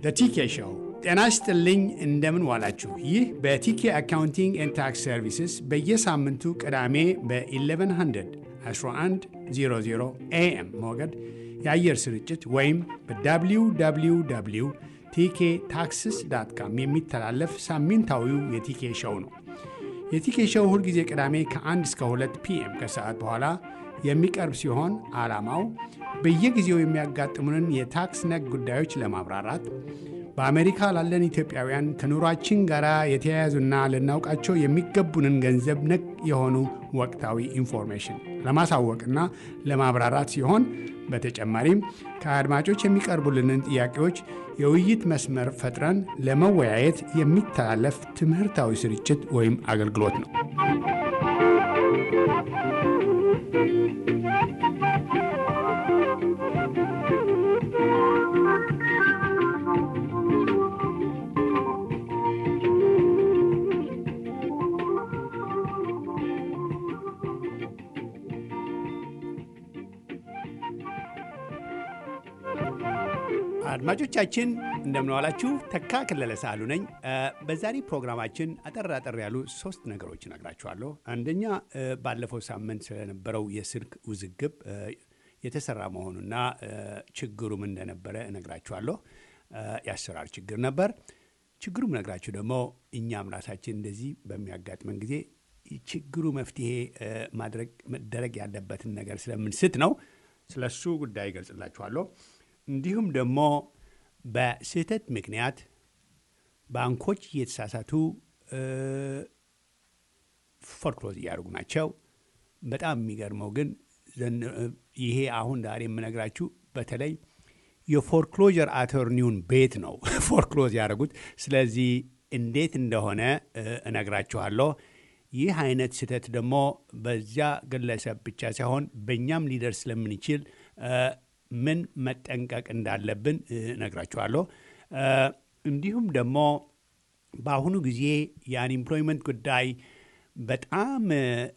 ቲኬ ሾው። ጤና ይስጥልኝ፣ እንደምን ዋላችሁ። ይህ በቲኬ አካውንቲንግ ኤንድ ታክስ ሰርቪስስ በየሳምንቱ ቅዳሜ በ1100 1100 ኤኤም ሞገድ የአየር ስርጭት ወይም በwww ቲኬ ታክስስ ዳት ካም የሚተላለፍ ሳምንታዊው የቲኬ ሾው ነው። የቲኬ ሾው ሁልጊዜ ቅዳሜ ከ1 እስከ 2 ፒኤም ከሰዓት በኋላ የሚቀርብ ሲሆን ዓላማው በየጊዜው የሚያጋጥሙንን የታክስ ነክ ጉዳዮች ለማብራራት በአሜሪካ ላለን ኢትዮጵያውያን ከኑሯችን ጋር የተያያዙና ልናውቃቸው የሚገቡንን ገንዘብ ነክ የሆኑ ወቅታዊ ኢንፎርሜሽን ለማሳወቅና ለማብራራት ሲሆን በተጨማሪም ከአድማጮች የሚቀርቡልንን ጥያቄዎች የውይይት መስመር ፈጥረን ለመወያየት የሚተላለፍ ትምህርታዊ ስርጭት ወይም አገልግሎት ነው። አድማጮቻችን እንደምንዋላችሁ። ተካ ከለለ ሳሉ ነኝ። በዛሬ ፕሮግራማችን አጠር አጠር ያሉ ሶስት ነገሮች እነግራችኋለሁ። አንደኛ ባለፈው ሳምንት ስለነበረው የስልክ ውዝግብ የተሰራ መሆኑና ችግሩም እንደነበረ እነግራችኋለሁ። የአሰራር ችግር ነበር። ችግሩም እነግራችሁ ደግሞ እኛም ራሳችን እንደዚህ በሚያጋጥመን ጊዜ ችግሩ መፍትሄ ማድረግ መደረግ ያለበትን ነገር ስለምንስት ነው። ስለሱ ጉዳይ ይገልጽላችኋለሁ። እንዲሁም ደግሞ በስህተት ምክንያት ባንኮች እየተሳሳቱ ፎርክሎዝ እያደረጉ ናቸው። በጣም የሚገርመው ግን ይሄ አሁን ዛሬ የምነግራችሁ በተለይ የፎርክሎጀር አተርኒውን ቤት ነው ፎርክሎዝ ያደረጉት። ስለዚህ እንዴት እንደሆነ እነግራችኋለሁ። ይህ አይነት ስህተት ደግሞ በዚያ ግለሰብ ብቻ ሳይሆን በእኛም ሊደርስ ስለምንችል ምን መጠንቀቅ እንዳለብን እነግራችኋለሁ። እንዲሁም ደግሞ በአሁኑ ጊዜ የአንኢምፕሎይመንት ጉዳይ በጣም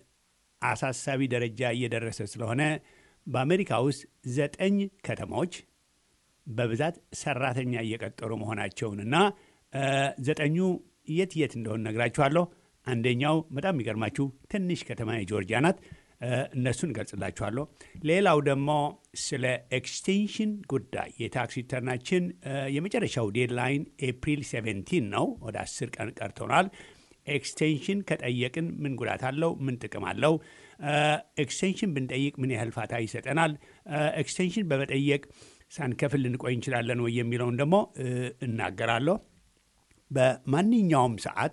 አሳሳቢ ደረጃ እየደረሰ ስለሆነ በአሜሪካ ውስጥ ዘጠኝ ከተሞች በብዛት ሰራተኛ እየቀጠሩ መሆናቸውንና ዘጠኙ የት የት እንደሆነ እነግራችኋለሁ። አንደኛው በጣም የሚገርማችሁ ትንሽ ከተማ የጆርጂያ ናት። እነሱን እገልጽላችኋለሁ። ሌላው ደግሞ ስለ ኤክስቴንሽን ጉዳይ የታክስ ሪተርናችን የመጨረሻው ዴድላይን ኤፕሪል 17 ነው። ወደ 10 ቀን ቀርቶናል። ኤክስቴንሽን ከጠየቅን ምን ጉዳት አለው? ምን ጥቅም አለው? ኤክስቴንሽን ብንጠይቅ ምን ያህል ፋታ ይሰጠናል? ኤክስቴንሽን በመጠየቅ ሳንከፍል ልንቆይ እንችላለን ወይ የሚለውን ደግሞ እናገራለሁ። በማንኛውም ሰዓት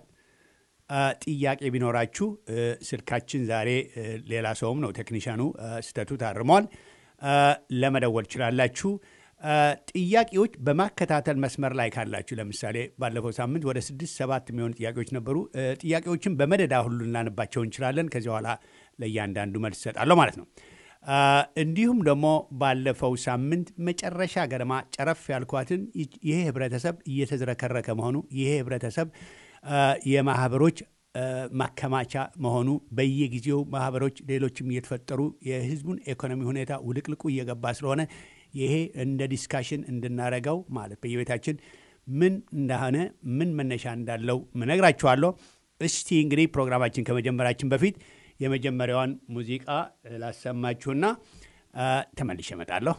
ጥያቄ ቢኖራችሁ ስልካችን ዛሬ ሌላ ሰውም ነው ቴክኒሻኑ ስህተቱ ታርሟል። ለመደወል ትችላላችሁ። ጥያቄዎች በማከታተል መስመር ላይ ካላችሁ ለምሳሌ ባለፈው ሳምንት ወደ ስድስት ሰባት የሚሆኑ ጥያቄዎች ነበሩ። ጥያቄዎችን በመደዳ ሁሉ ልናነባቸው እንችላለን። ከዚህ በኋላ ለእያንዳንዱ መልስ እሰጣለሁ ማለት ነው። እንዲሁም ደግሞ ባለፈው ሳምንት መጨረሻ ገደማ ጨረፍ ያልኳትን ይሄ ህብረተሰብ እየተዝረከረከ መሆኑ ይሄ ህብረተሰብ የማህበሮች ማከማቻ መሆኑ በየጊዜው ማህበሮች ሌሎችም እየተፈጠሩ የህዝቡን ኢኮኖሚ ሁኔታ ውልቅልቁ እየገባ ስለሆነ ይሄ እንደ ዲስካሽን እንድናረገው ማለት በየቤታችን ምን እንደሆነ ምን መነሻ እንዳለው ምነግራችኋለሁ። እስቲ እንግዲህ ፕሮግራማችን ከመጀመራችን በፊት የመጀመሪያዋን ሙዚቃ ላሰማችሁና ተመልሼ እመጣለሁ።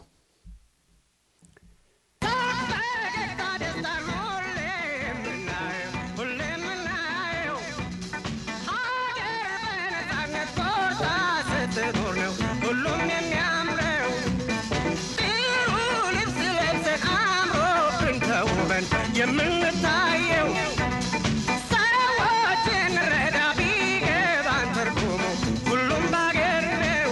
የምንታየው ሰዎችን ረዳ ቢገባን ትርጉሙ ሁሉም ባገር ነው።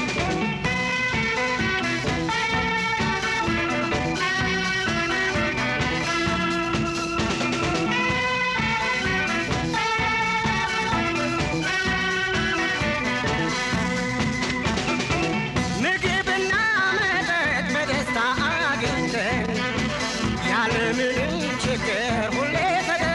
ምግብና መጠጥ በደስታ አግኝተን ያለምንም ችግር ሁሌ ተደ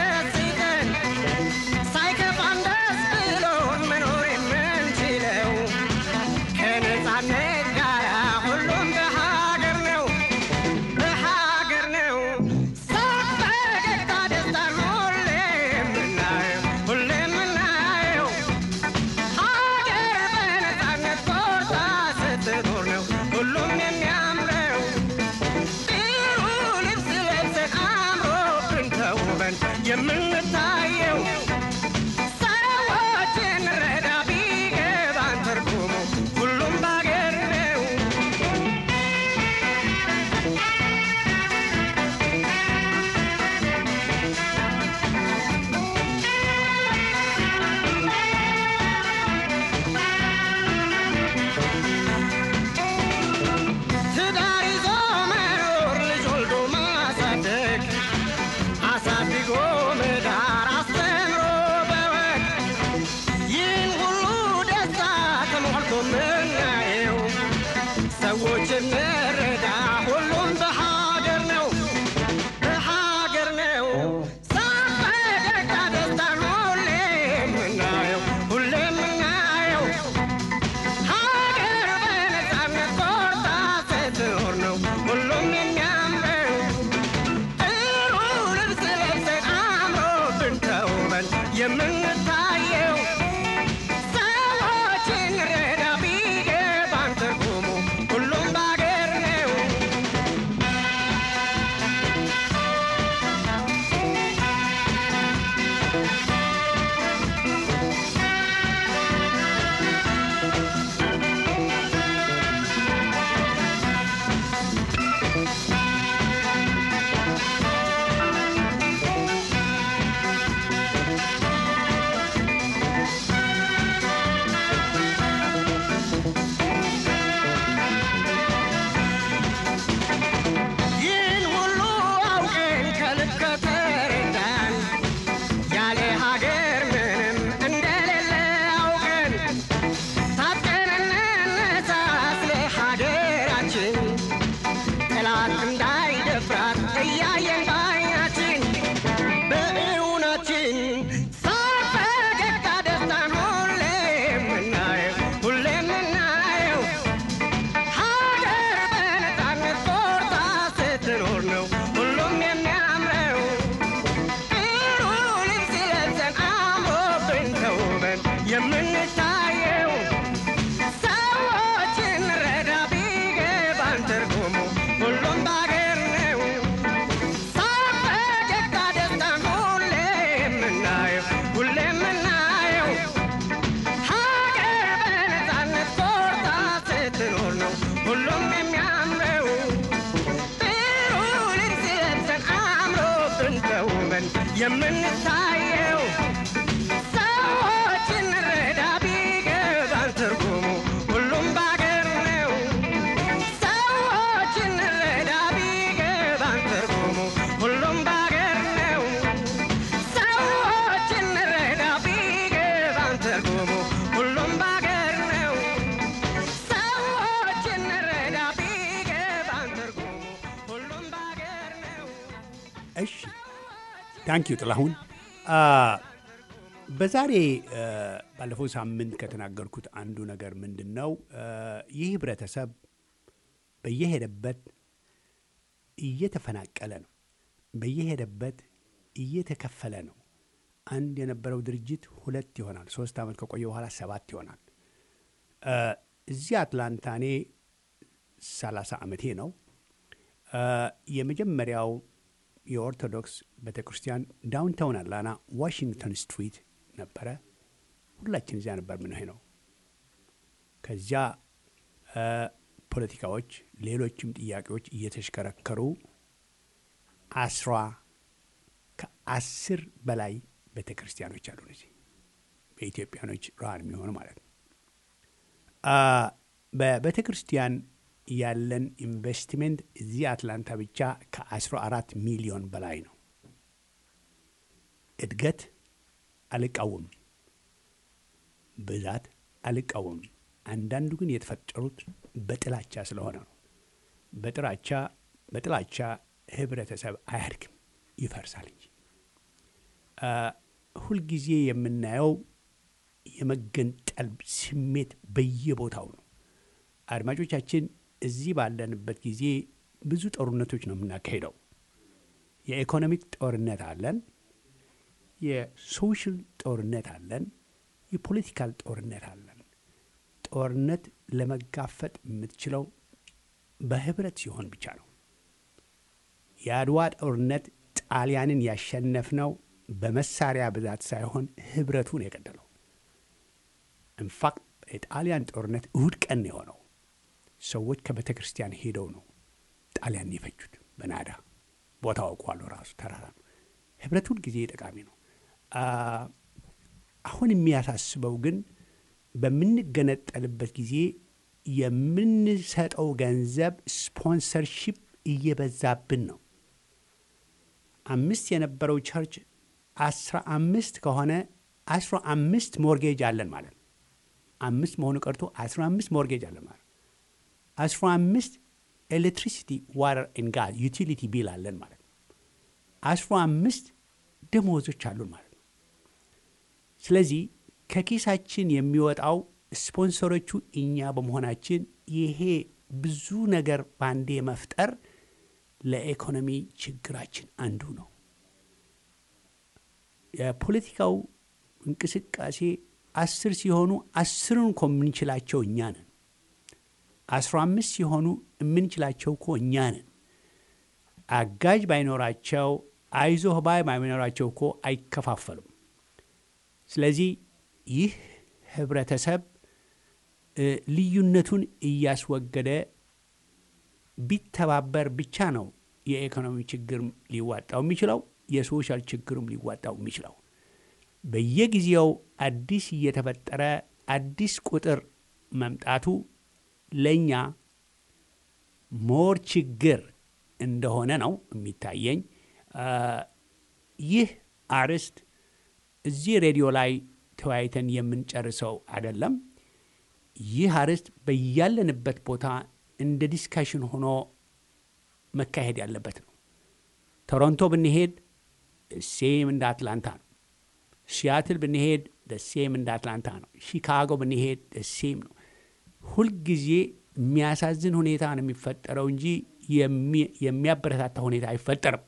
የምንታየው ሰዎችን ረዳ ቢገባን ትርጉሙ ሁሉም ባገር ነው። ትዳር ይዞ መኖር ልጅ ወልዶ ማሳደግ አሳድጎ መዳር አስተምሮ በወግ ይህን ሁሉ ደስታ ተሞልቶ ምናየው ሰዎች እንረዳ ሁሉም በሀገር ነው በሀገር ነው ሳፈገግታ ደስታን ሁሌ የምናየው ሁሌ የምናየው ሀገር በነፃነት ቆርጣ ስትኖር ነው ሁሉም የሚያምረው ጥሩ ልብስ ለብሰን አምሮብን ተውበን የምንታየው ሰዎችን ረዳ ቢገባን ትርጉሙ ሁሉም ባገር ነው። ይህን ሁሉ አውቀን ከልብ ከተረዳን ያለ ሀገር ምንም እንደሌለ አውቀን ታጥቀን እንነሳ ስለ ሀገራችን ጠላት እንዳይደፍራት እያየን ባይናችን በእውናችን ሳቅ ፈገግታ ደስታን ሁሌ የምናየው ሁሌ የምናየው ሀገር በነፃነት ቆርጣ ስትኖር ነው ሁሉም የሚያምረው። ጥሩ ልብስ ለብሰን አምሮብን ተውበን የምንታየው ሰዎችን ረዳ ቢገባን ትርጉሙ ሁሉም ባገር ነው። ሳቅ ፈገግታ ደስታን ሁሌ የምናየው ሁሌ የምናየው ሀገር በነፃነት ቆርጣ ስትኖር ነው ሁሉም የሚያምረው። ጥሩ ልብስ ለብሰን አምሮብን ተውበን የምንታየው ሰዎችን ረዳ ቢገባን ትርጉሙ ሁሉም ባገር ነው። ሰዎችን ረዳ ቢገባን ትርጉሙ ሁሉም ባገር ነው። ሰዎችን ረዳ ቢገባን ትርጉሙ ሁሉም ባገር ነው። ሰዎችን ረዳ ቢገባን ትርጉሙ ሁሉም ባገር ነው። እሺ ታንኪዩ ጥላሁን። በዛሬ አ፣ ባለፈው ሳምንት ከተናገርኩት አንዱ ነገር ምንድን ነው? አ፣ ይህ ህብረተሰብ በየሄደበት እየተፈናቀለ ነው። በየሄደበት እየተከፈለ ነው። አንድ የነበረው ድርጅት ሁለት ይሆናል። ሶስት ዓመት ከቆየ በኋላ ሰባት ይሆናል። አ፣ እዚህ አትላንታ እኔ ሰላሳ ዓመቴ ነው። አ፣ የመጀመሪያው የኦርቶዶክስ ቤተ ክርስቲያን ዳውንታውን አትላንታ ዋሽንግተን ስትሪት ነበረ። ሁላችን እዚያ ነበር ምንሄ ነው። ከዚያ አ፣ ፖለቲካዎች፣ ሌሎችም ጥያቄዎች እየተሽከረከሩ አስራ ከአስር በላይ ቤተ ክርስቲያኖች አሉ እዚህ በኢትዮጵያኖች ራን የሚሆኑ ማለት ነው። አ፣ በቤተ ክርስቲያን ያለን ኢንቨስትሜንት እዚህ አትላንታ ብቻ ከ14 ሚሊዮን በላይ ነው። እድገት አልቃወምም፣ ብዛት አልቃወምም። አንዳንዱ ግን የተፈጠሩት በጥላቻ ስለሆነ ነው። በጥላቻ በጥላቻ ህብረተሰብ አያድግም፣ ይፈርሳል እንጂ አ፣ ሁልጊዜ የምናየው የመገንጠል ስሜት በየቦታው ነው። አድማጮቻችን እዚህ ባለንበት ጊዜ ብዙ ጦርነቶች ነው የምናካሄደው። የኢኮኖሚክ ጦርነት አለን፣ የሶሻል ጦርነት አለን፣ የፖለቲካል ጦርነት አለን። ጦርነት ለመጋፈጥ የምትችለው በህብረት ሲሆን ብቻ ነው። የአድዋ ጦርነት ጣሊያንን ያሸነፍነው በመሳሪያ ብዛት ሳይሆን ህብረቱን የገደለው። ኢንፋክት የጣሊያን ጦርነት እሁድ ቀን ነው የሆነው። ሰዎች ከቤተ ክርስቲያን ሄደው ነው ጣሊያን የፈጁት በናዳ ቦታ አውቋለሁ። ራሱ ተራራ ነው። ህብረት ሁል ጊዜ ጠቃሚ ነው። አሁን የሚያሳስበው ግን በምንገነጠልበት ጊዜ የምንሰጠው ገንዘብ ስፖንሰርሺፕ እየበዛብን ነው። አምስት የነበረው ቸርች አስራ አምስት ከሆነ አስራ አምስት ሞርጌጅ አለን ማለት ነው። አምስት መሆኑ ቀርቶ አስራ አምስት ሞርጌጅ አለን ማለት ነው። አስራ አምስት ኤሌክትሪሲቲ ዋተር ኤንድ ጋዝ ዩቲሊቲ ቢል አለን ማለት ነው። አስራ አምስት ደሞዞች አሉን ማለት ነው። ስለዚህ ከኪሳችን የሚወጣው ስፖንሰሮቹ እኛ በመሆናችን ይሄ ብዙ ነገር ባንዴ መፍጠር ለኢኮኖሚ ችግራችን አንዱ ነው። የፖለቲካው እንቅስቃሴ አስር ሲሆኑ አስሩን እኮ የምንችላቸው እኛ ነን። አስራ አምስት ሲሆኑ የምንችላቸው እኮ እኛ ነን። አጋዥ ባይኖራቸው አይዞህ ባይ ባይኖራቸው እኮ አይከፋፈሉም። ስለዚህ ይህ ህብረተሰብ ልዩነቱን እያስወገደ ቢተባበር ብቻ ነው የኢኮኖሚ ችግር ሊዋጣው የሚችለው፣ የሶሻል ችግሩም ሊዋጣው የሚችለው። በየጊዜው አዲስ እየተፈጠረ አዲስ ቁጥር መምጣቱ ለእኛ ሞር ችግር እንደሆነ ነው የሚታየኝ። ይህ አርዕስት እዚህ ሬዲዮ ላይ ተወያይተን የምንጨርሰው አይደለም። ይህ አርዕስት በያለንበት ቦታ እንደ ዲስካሽን ሆኖ መካሄድ ያለበት ነው። ቶሮንቶ ብንሄድ ሴም እንደ አትላንታ ነው። ሲያትል ብንሄድ ሴም እንደ አትላንታ ነው። ሺካጎ ብንሄድ ሴም ነው። ሁልጊዜ የሚያሳዝን ሁኔታ ነው የሚፈጠረው እንጂ የሚያበረታታ ሁኔታ አይፈጠርም።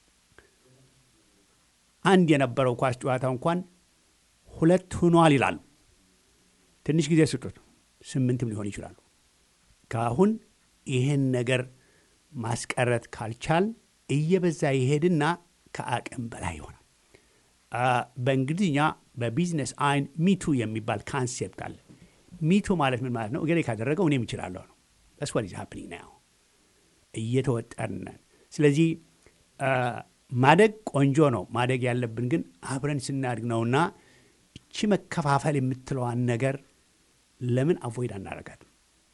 አንድ የነበረው ኳስ ጨዋታ እንኳን ሁለት ሆኗል ይላሉ። ትንሽ ጊዜ ስጡት፣ ስምንትም ሊሆን ይችላሉ። ከአሁን ይህን ነገር ማስቀረት ካልቻል እየበዛ ይሄድና ከአቅም በላይ ይሆናል። በእንግሊዝኛ በቢዝነስ አይን ሚቱ የሚባል ካንሴፕት አለ። ሚቱ ማለት ምን ማለት ነው? እገሌ ካደረገው እኔም እችላለሁ ነው። ስ ዋት ኢዝ ሃፕኒንግ ናው። እየተወጠርን ስለዚህ ማደግ ቆንጆ ነው። ማደግ ያለብን ግን አብረን ስናድግ ነውና እቺ መከፋፈል የምትለዋን ነገር ለምን አቮይድ አናረጋትም?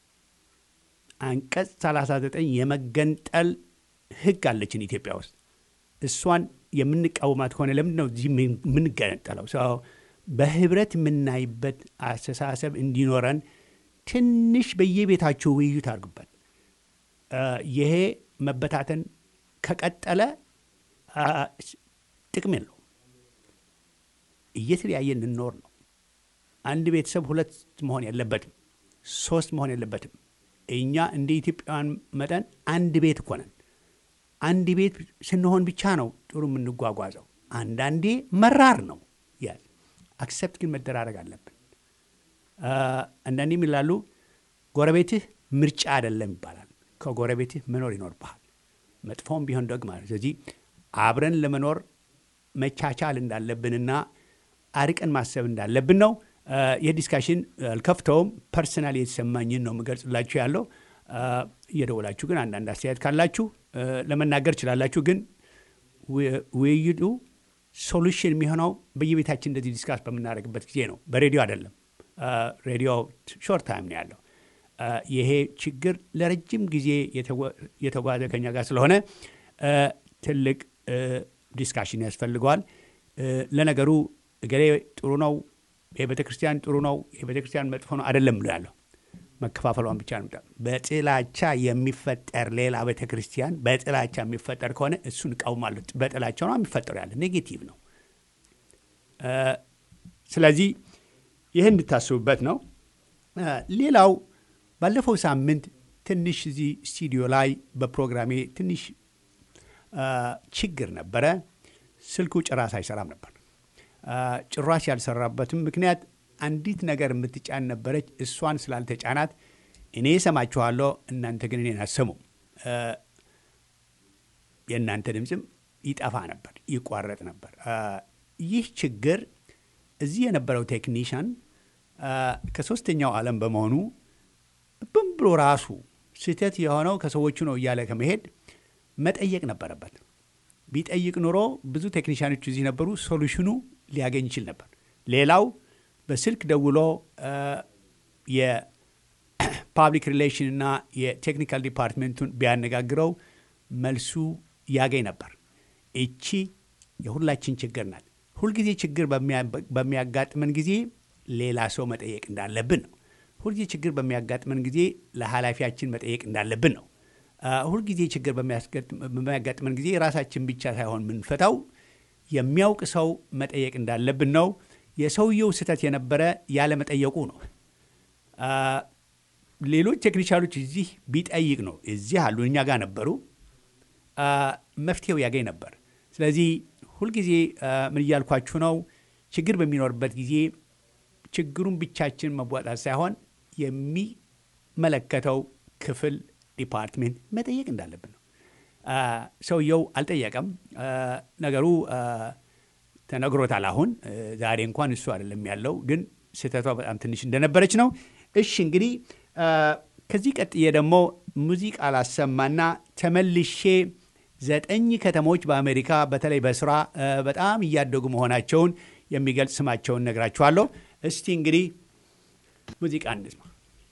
አንቀጽ 39 የመገንጠል ህግ አለችን ኢትዮጵያ ውስጥ። እሷን የምንቃወማት ከሆነ ለምንድን ነው እዚህ የምንገነጠለው? ሰው በህብረት የምናይበት አስተሳሰብ እንዲኖረን ትንሽ በየቤታቸው ውይይት አድርጉበት። ይሄ መበታተን ከቀጠለ ጥቅም የለው። እየተለያየን እንኖር ነው። አንድ ቤተሰብ ሁለት መሆን የለበትም፣ ሶስት መሆን የለበትም። እኛ እንደ ኢትዮጵያውያን መጠን አንድ ቤት እኮ ነን። አንድ ቤት ስንሆን ብቻ ነው ጥሩ የምንጓጓዘው። አንዳንዴ መራር ነው ያል አክሰፕት ግን መደራረግ አለብን። አንዳንዴ የሚላሉ ጎረቤትህ ምርጫ አይደለም ይባላል። ከጎረቤትህ መኖር ይኖርብሃል፣ መጥፎም ቢሆን ደግ ማለት ስለዚህ አብረን ለመኖር መቻቻል እንዳለብንና አርቀን ማሰብ እንዳለብን ነው። ይህ ዲስካሽን አልከፍተውም። ፐርሰናል የተሰማኝን ነው የምገልጽላችሁ ያለው። እየደወላችሁ ግን አንዳንድ አስተያየት ካላችሁ ለመናገር ችላላችሁ። ግን ውይይቱ ሶሉሽን የሚሆነው በየቤታችን እንደዚህ ዲስካስ በምናደርግበት ጊዜ ነው፣ በሬዲዮ አይደለም። ሬዲዮ ሾርት ታይም ነው ያለው። ይሄ ችግር ለረጅም ጊዜ የተጓዘ ከኛ ጋር ስለሆነ ትልቅ ዲስካሽን ያስፈልገዋል። ለነገሩ እገሌ ጥሩ ነው፣ የቤተ ክርስቲያን ጥሩ ነው፣ የቤተ ክርስቲያን መጥፎ ነው አይደለም ብሎ ያለው መከፋፈሏን ብቻ ነው። በጥላቻ የሚፈጠር ሌላ ቤተ ክርስቲያን በጥላቻ የሚፈጠር ከሆነ እሱን እቃውማለሁ። በጥላቻ ነው የሚፈጠሩ ያለ ኔጌቲቭ ነው። ስለዚህ ይህ እንድታስቡበት ነው። ሌላው ባለፈው ሳምንት ትንሽ እዚህ ስቱዲዮ ላይ በፕሮግራሜ ትንሽ ችግር ነበረ። ስልኩ ጭራሽ አይሰራም ነበር። ጭራሽ ያልሰራበትም ምክንያት አንዲት ነገር የምትጫን ነበረች። እሷን ስላልተጫናት እኔ እሰማችኋለሁ፣ እናንተ ግን እኔን አሰሙም። የእናንተ ድምፅም ይጠፋ ነበር፣ ይቋረጥ ነበር። ይህ ችግር እዚህ የነበረው ቴክኒሽያን ከሶስተኛው ዓለም በመሆኑ ብን ብሎ ራሱ ስህተት የሆነው ከሰዎቹ ነው እያለ ከመሄድ መጠየቅ ነበረበት። ቢጠይቅ ኑሮ ብዙ ቴክኒሽያኖች እዚህ ነበሩ፣ ሶሉሽኑ ሊያገኝ ይችል ነበር። ሌላው በስልክ ደውሎ የፓብሊክ ሪሌሽን እና የቴክኒካል ዲፓርትሜንቱን ቢያነጋግረው መልሱ ያገኝ ነበር። እቺ የሁላችን ችግር ናት። ሁልጊዜ ችግር በሚያጋጥመን ጊዜ ሌላ ሰው መጠየቅ እንዳለብን ነው። ሁልጊዜ ችግር በሚያጋጥመን ጊዜ ለኃላፊያችን መጠየቅ እንዳለብን ነው። ሁልጊዜ ችግር በሚያጋጥመን ጊዜ ራሳችን ብቻ ሳይሆን የምንፈታው የሚያውቅ ሰው መጠየቅ እንዳለብን ነው። የሰውየው ስህተት የነበረ ያለመጠየቁ ነው። ሌሎች ቴክኒሻሎች እዚህ ቢጠይቅ ነው እዚህ አሉ፣ እኛ ጋር ነበሩ፣ መፍትሄው ያገኝ ነበር። ስለዚህ ሁልጊዜ ምን እያልኳችሁ ነው? ችግር በሚኖርበት ጊዜ ችግሩን ብቻችን መወጣት ሳይሆን የሚመለከተው ክፍል ዲፓርትሜንት መጠየቅ እንዳለብን ነው። ሰውየው አልጠየቀም። ነገሩ ተነግሮታል። አሁን ዛሬ እንኳን እሱ አይደለም ያለው፣ ግን ስህተቷ በጣም ትንሽ እንደነበረች ነው። እሺ እንግዲህ ከዚህ ቀጥዬ ደግሞ ሙዚቃ ላሰማና ተመልሼ ዘጠኝ ከተሞች በአሜሪካ በተለይ በስራ በጣም እያደጉ መሆናቸውን የሚገልጽ ስማቸውን ነግራችኋለሁ። እስቲ እንግዲህ ሙዚቃ እንስማ።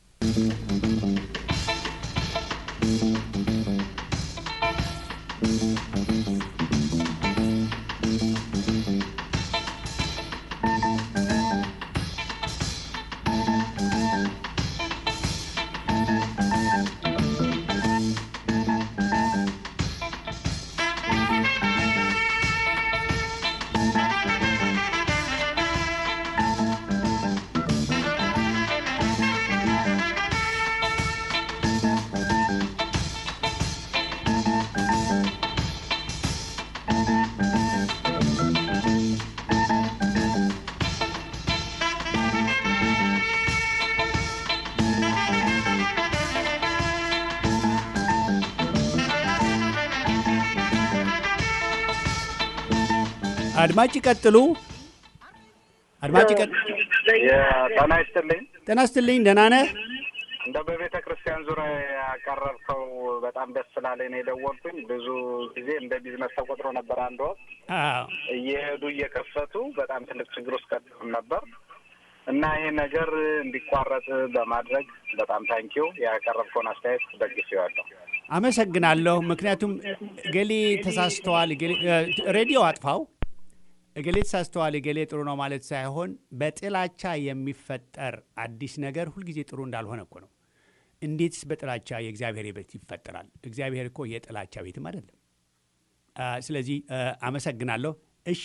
አድማጭ ቀጥሉ። አድማጭ ጤና ይስጥልኝ። ጤና ይስጥልኝ። ደህና ነህ? እንደ በቤተ ክርስቲያን ዙሪያ ያቀረብከው በጣም ደስ ስላለኝ ነው የደወልኩኝ። ብዙ ጊዜ እንደ ቢዝነስ ተቆጥሮ ነበር። አንድ ወቅት እየሄዱ እየከፈቱ በጣም ትልቅ ችግር ውስጥ ቀጥም ነበር እና ይሄ ነገር እንዲቋረጥ በማድረግ በጣም ታንኪው ያቀረብከውን አስተያየት ደግፌዋለሁ። አመሰግናለሁ። ምክንያቱም እገሌ ተሳስተዋል፣ ሬዲዮ አጥፋው፣ እገሌ ተሳስተዋል፣ እገሌ ጥሩ ነው ማለት ሳይሆን በጥላቻ የሚፈጠር አዲስ ነገር ሁልጊዜ ጥሩ እንዳልሆነ እኮ ነው። እንዴትስ በጥላቻ የእግዚአብሔር ቤት ይፈጠራል? እግዚአብሔር እኮ የጥላቻ ቤትም አይደለም። ስለዚህ አመሰግናለሁ። እሺ፣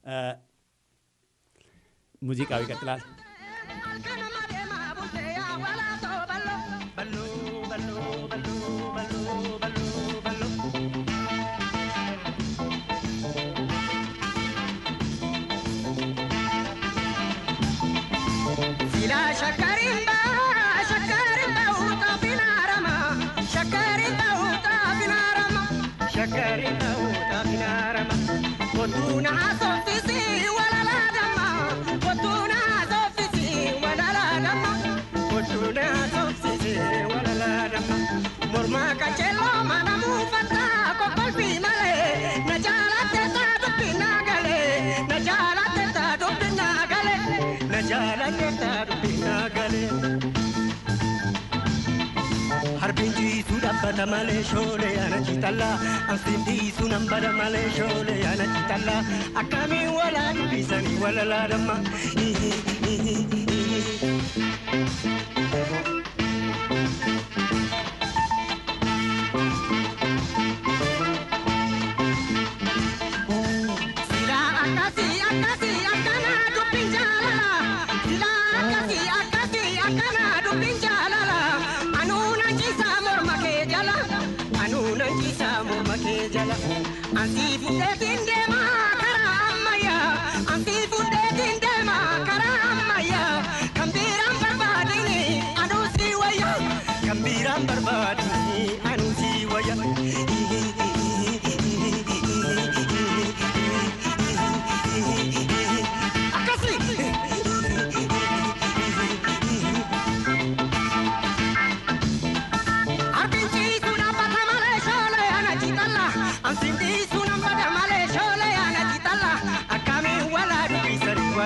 ሙዚቃው ይቀጥላል። Harbin jiisu dhaabbata malee shoolee ana citalla ansiin dhiisu nan bada malee shoolee ana citalla akkamiin walaa dubbisanii walalaa damma. Anti fuudheetiin deemaa karaa ammayyaa. Anti fuudheetiin deemaa karaa ammayyaa.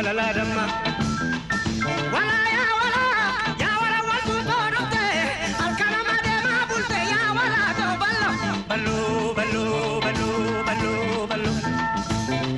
walala damma. Wala yaa wala yaa wala waltu too dhufte halkanama deemaa bulte yaa wala ta'u ballo. Ballo ballo ballo ballo ballo.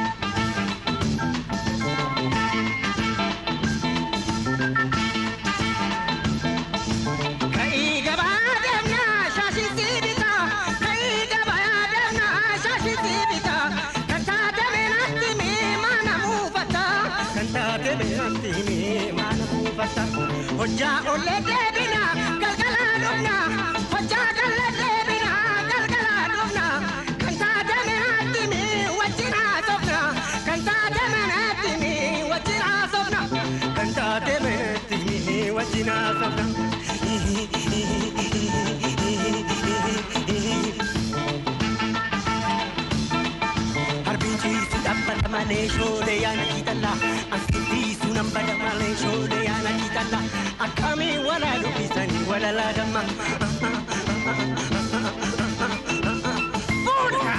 Ka'ii gabaa deemnaa shaashitti bitaa ka'ii gabaa deemnaa shaashitti bitaa kan taate meenatti miimaana muufata kan taate meenatti miimaana muufata hojjaa ollee deebina galgalaa dhufna hojjaa gallee deebina galgalaa dhufna kan taate meenatti mii wajjin haasofna kan taate meenatti mii wajjin haasofna kan taate meenatti mii wajjin haasofna. Harbinciisu dhaabbata malee shoolee yaana kiitalla. Asittiisu nambada malee shoolee yaana kiitalla. Akkamiin walaa dubbisanii walalaa damma. Fuudha!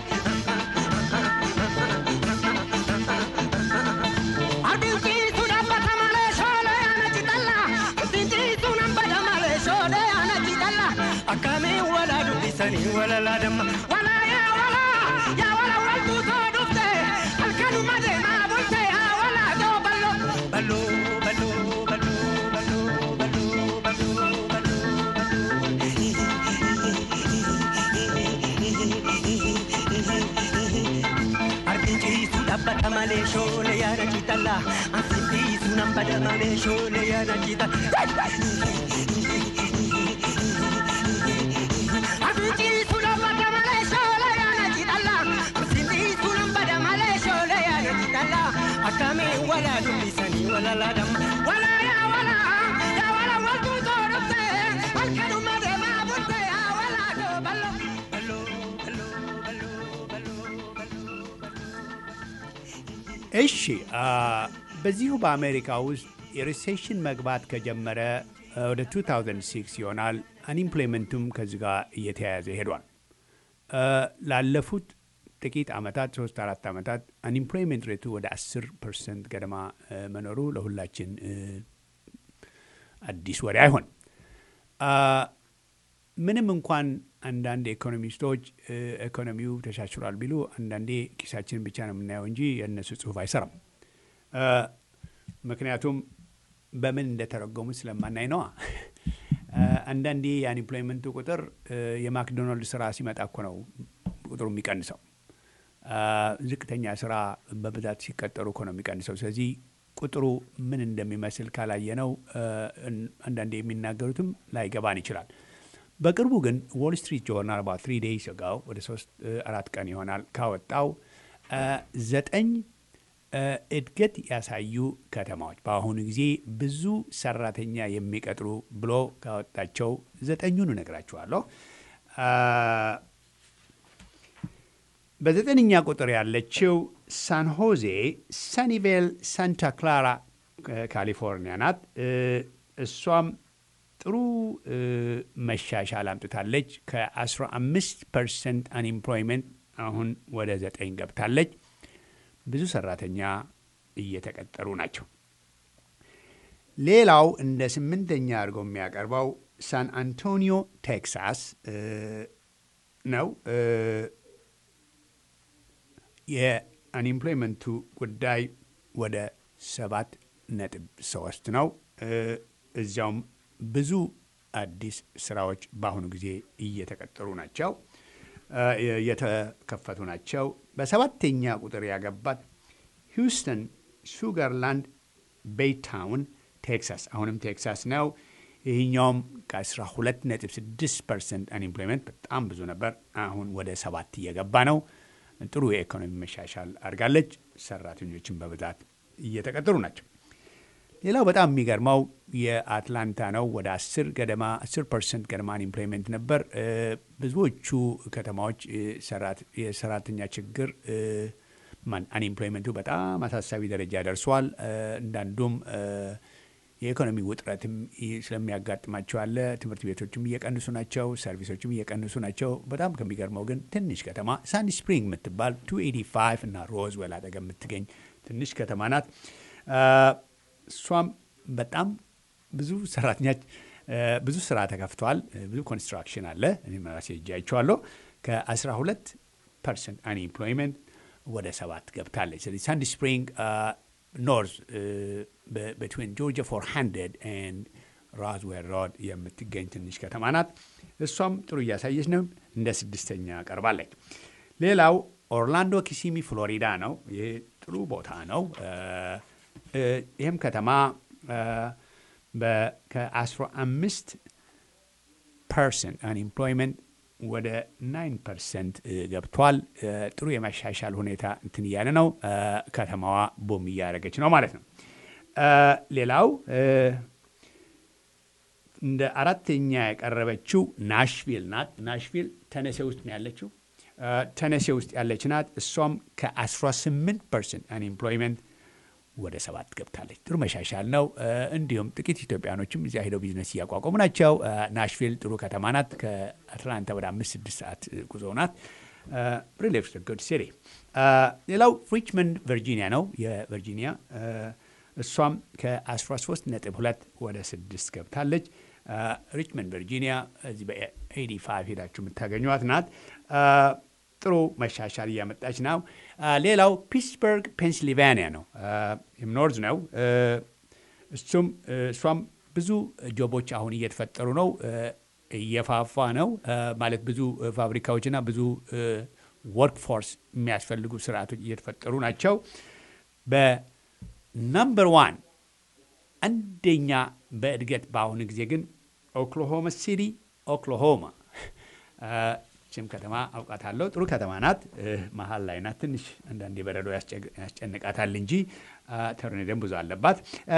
Harbinciisu dhaabbata malee shoolee yaana kiitalla. Asittiisu nambada malee shoolee yaana kiitalla. Akkamiin walaa dubbisanii walalaa damma. Walaa yaa walaa yaa walaa waltuu too dhufte halkanuma deemaa bulte yaa walaa too ballo. Ballo ballo ballo ballo ballo ballo ballo ballo. Harbinciisu dhaabbata malee shoolee yaada kiitalla. Asittiisu nambada malee shoolee yaada kiitalla. Abidjiisu lammata malee shoolee yaada kiitalla. Asittiisu nambada malee shoolee yaada kiitalla. Akkamiin walaa dubbisanii walalaa damma. Walaa yaa walaa yaa walaa waltuu too dhufte halkanuma deemaa bulte yaa walaa too ballo. Ballo ballo ballo ballo ballo. እሺ አ፣ በዚሁ በአሜሪካ ውስጥ የሪሴሽን መግባት ከጀመረ አ፣ ወደ 2006 ይሆናል። አንኢምፕሎይመንቱም ከዚህ ጋር እየተያያዘ ሄዷል። አ፣ ላለፉት ጥቂት ዓመታት ሶስት አራት ዓመታት አንኢምፕሎይመንት ሬቱ ወደ 10 ፐርሰንት ገደማ አ፣ መኖሩ ለሁላችን አ፣ አዲስ ወሬ አይሆን ምንም እንኳን አንዳንድ ኢኮኖሚስቶች እ፣ ኢኮኖሚው ተሻሽሏል ቢሉ አንዳንዴ ኪሳችን ብቻ ነው የምናየው እንጂ የእነሱ ጽሁፍ አይሰራም። እ፣ ምክንያቱም በምን እንደተረጎሙ ስለማናይ ነዋ። እ፣ አንዳንዴ የአንኤምፕሎይመንቱ ቁጥር እ፣ የማክዶናልድ ስራ ሲመጣ እኮ ነው ቁጥሩ የሚቀንሰው። እ፣ ዝቅተኛ ስራ በብዛት ሲቀጠሩ እኮ ነው የሚቀንሰው። ስለዚህ ቁጥሩ ምን እንደሚመስል ካላየነው እ፣ አንዳንዴ የሚናገሩትም ላይገባን ይችላል። በቅርቡ ግን ዎል ስትሪት ጆርናል አባት ትሪ ዴይስ ጋው ወደ ሶስት እ፣ አራት ቀን ይሆናል ካወጣው እ፣ ዘጠኝ እ፣ እድገት ያሳዩ ከተማዎች በአሁኑ ጊዜ ብዙ ሰራተኛ የሚቀጥሩ ብሎ ካወጣቸው ዘጠኙን እነግራችኋለሁ። አ፣ በዘጠነኛ ቁጥር ያለችው ሳን ሆዜ ሰኒቬል ሳንታ ክላራ እ፣ ካሊፎርኒያ ናት። እ፣ እሷም ጥሩ እ፣ መሻሻል አምጥታለች። ከ15 ፐርሰንት አንኤምፕሎይመንት አሁን ወደ ዘጠኝ ገብታለች። ብዙ ሰራተኛ እየተቀጠሩ ናቸው። ሌላው እንደ ስምንተኛ አድርጎ የሚያቀርበው ሳን አንቶኒዮ ቴክሳስ እ፣ ነው። እ፣ የአንኤምፕሎይመንቱ ጉዳይ ወደ ሰባት ነጥብ ሶስት ነው። እ፣ እዚያውም ብዙ አዲስ ስራዎች በአሁኑ ጊዜ እየተቀጠሩ ናቸው፣ እ፣ እየተከፈቱ ናቸው። በሰባተኛ ቁጥር ያገባት ሂውስተን ሹገርላንድ ቤይታውን ቴክሳስ፣ አሁንም ቴክሳስ ነው። ይህኛውም ከ12 ነጥብ 6 ፐርሰንት አንኤምፕሎይመንት በጣም ብዙ ነበር። አሁን ወደ ሰባት እየገባ ነው። ጥሩ የኢኮኖሚ መሻሻል አድርጋለች። ሰራተኞችን በብዛት እየተቀጠሩ ናቸው። ሌላው በጣም የሚገርመው የአትላንታ ነው። ወደ 10 ገደማ 10 ፐርሰንት ገደማ አንኤምፕሎይመንት ነበር። እ፣ ብዙዎቹ ከተማዎች እ፣ ሰራት- የሰራተኛ ችግር እ፣ ማን አንኤምፕሎይመንቱ በጣም አሳሳቢ ደረጃ ደርሷል። እ፣ እንዳንዱም እ፣ የኢኮኖሚ ውጥረትም ይ- ስለሚያጋጥማቸው አለ። ትምህርት ቤቶችም እየቀንሱ ናቸው፣ ሰርቪሶችም እየቀንሱ ናቸው። በጣም ከሚገርመው ግን ትንሽ ከተማ ሳንዲ ስፕሪንግ የምትባል 285 እና ሮዝዌል አጠገብ የምትገኝ ትንሽ ከተማ ናት። እሷም በጣም ብዙ ሰራተኞች ብዙ ስራ ተከፍተዋል። ብዙ ኮንስትራክሽን አለ። እኔም ራሴ ሄጄ አይቼዋለሁ። ከ12 ፐርሰንት አንኤምፕሎይመንት ወደ ሰባት ገብታለች። ስለዚህ ሳንዲ ስፕሪንግ ኖርዝ በትዊን ጆርጂያ ፎር ሃንድረድ ኤንድ ራዝዌል ሮድ የምትገኝ ትንሽ ከተማ ናት። እሷም ጥሩ እያሳየች ነው። እንደ ስድስተኛ ቀርባለች። ሌላው ኦርላንዶ ኪሲሚ ፍሎሪዳ ነው። ይህ ጥሩ ቦታ ነው። ይህም ከተማ ከ15 ፐርሰንት አንኤምፕሎይመንት ወደ 9 ፐርሰንት ገብቷል። ጥሩ የመሻሻል ሁኔታ እንትን እያለ ነው። ከተማዋ ቦም እያደረገች ነው ማለት ነው። ሌላው እንደ አራተኛ ያቀረበችው ናሽቪል ናት። ናሽቪል ተነሴ ውስጥ ነው ያለችው። ተነሴ ውስጥ ያለች ናት። እሷም ከ18 ፐርሰንት አንኤምፕሎይመንት ወደ ሰባት ገብታለች። ጥሩ መሻሻል ነው። እንዲሁም ጥቂት ኢትዮጵያኖችም እዚያ ሄደው ቢዝነስ እያቋቋሙ ናቸው። ናሽቪል ጥሩ ከተማ ናት። ከአትላንታ ወደ አምስት ስድስት ሰዓት ጉዞ ናት። ሪሌፍ ጉድ ሲቲ። ሌላው ሪችመንድ ቨርጂኒያ ነው። የቨርጂኒያ እሷም ከ13 ነጥብ ሁለት ወደ ስድስት ገብታለች። ሪችመንድ ቨርጂኒያ እዚህ በ85 ሄዳችሁ የምታገኟት ናት። ጥሩ መሻሻል እያመጣች ነው። ሌላው ፒትስበርግ ፔንሲልቫኒያ ነው፣ ኖርዝ ነው። እሱም እሷም ብዙ ጆቦች አሁን እየተፈጠሩ ነው፣ እየፋፋ ነው ማለት ብዙ ፋብሪካዎችና ብዙ ወርክ ፎርስ የሚያስፈልጉ ስርዓቶች እየተፈጠሩ ናቸው። በናምበር ዋን አንደኛ በእድገት በአሁኑ ጊዜ ግን ኦክሎሆማ ሲቲ ኦክሎሆማ ችም ከተማ አውቃታለሁ። ጥሩ ከተማ ናት። መሀል ላይ ናት። ትንሽ አንዳንድ የበረዶ ያስጨንቃታል እንጂ ተርኔደም ብዙ አለባት።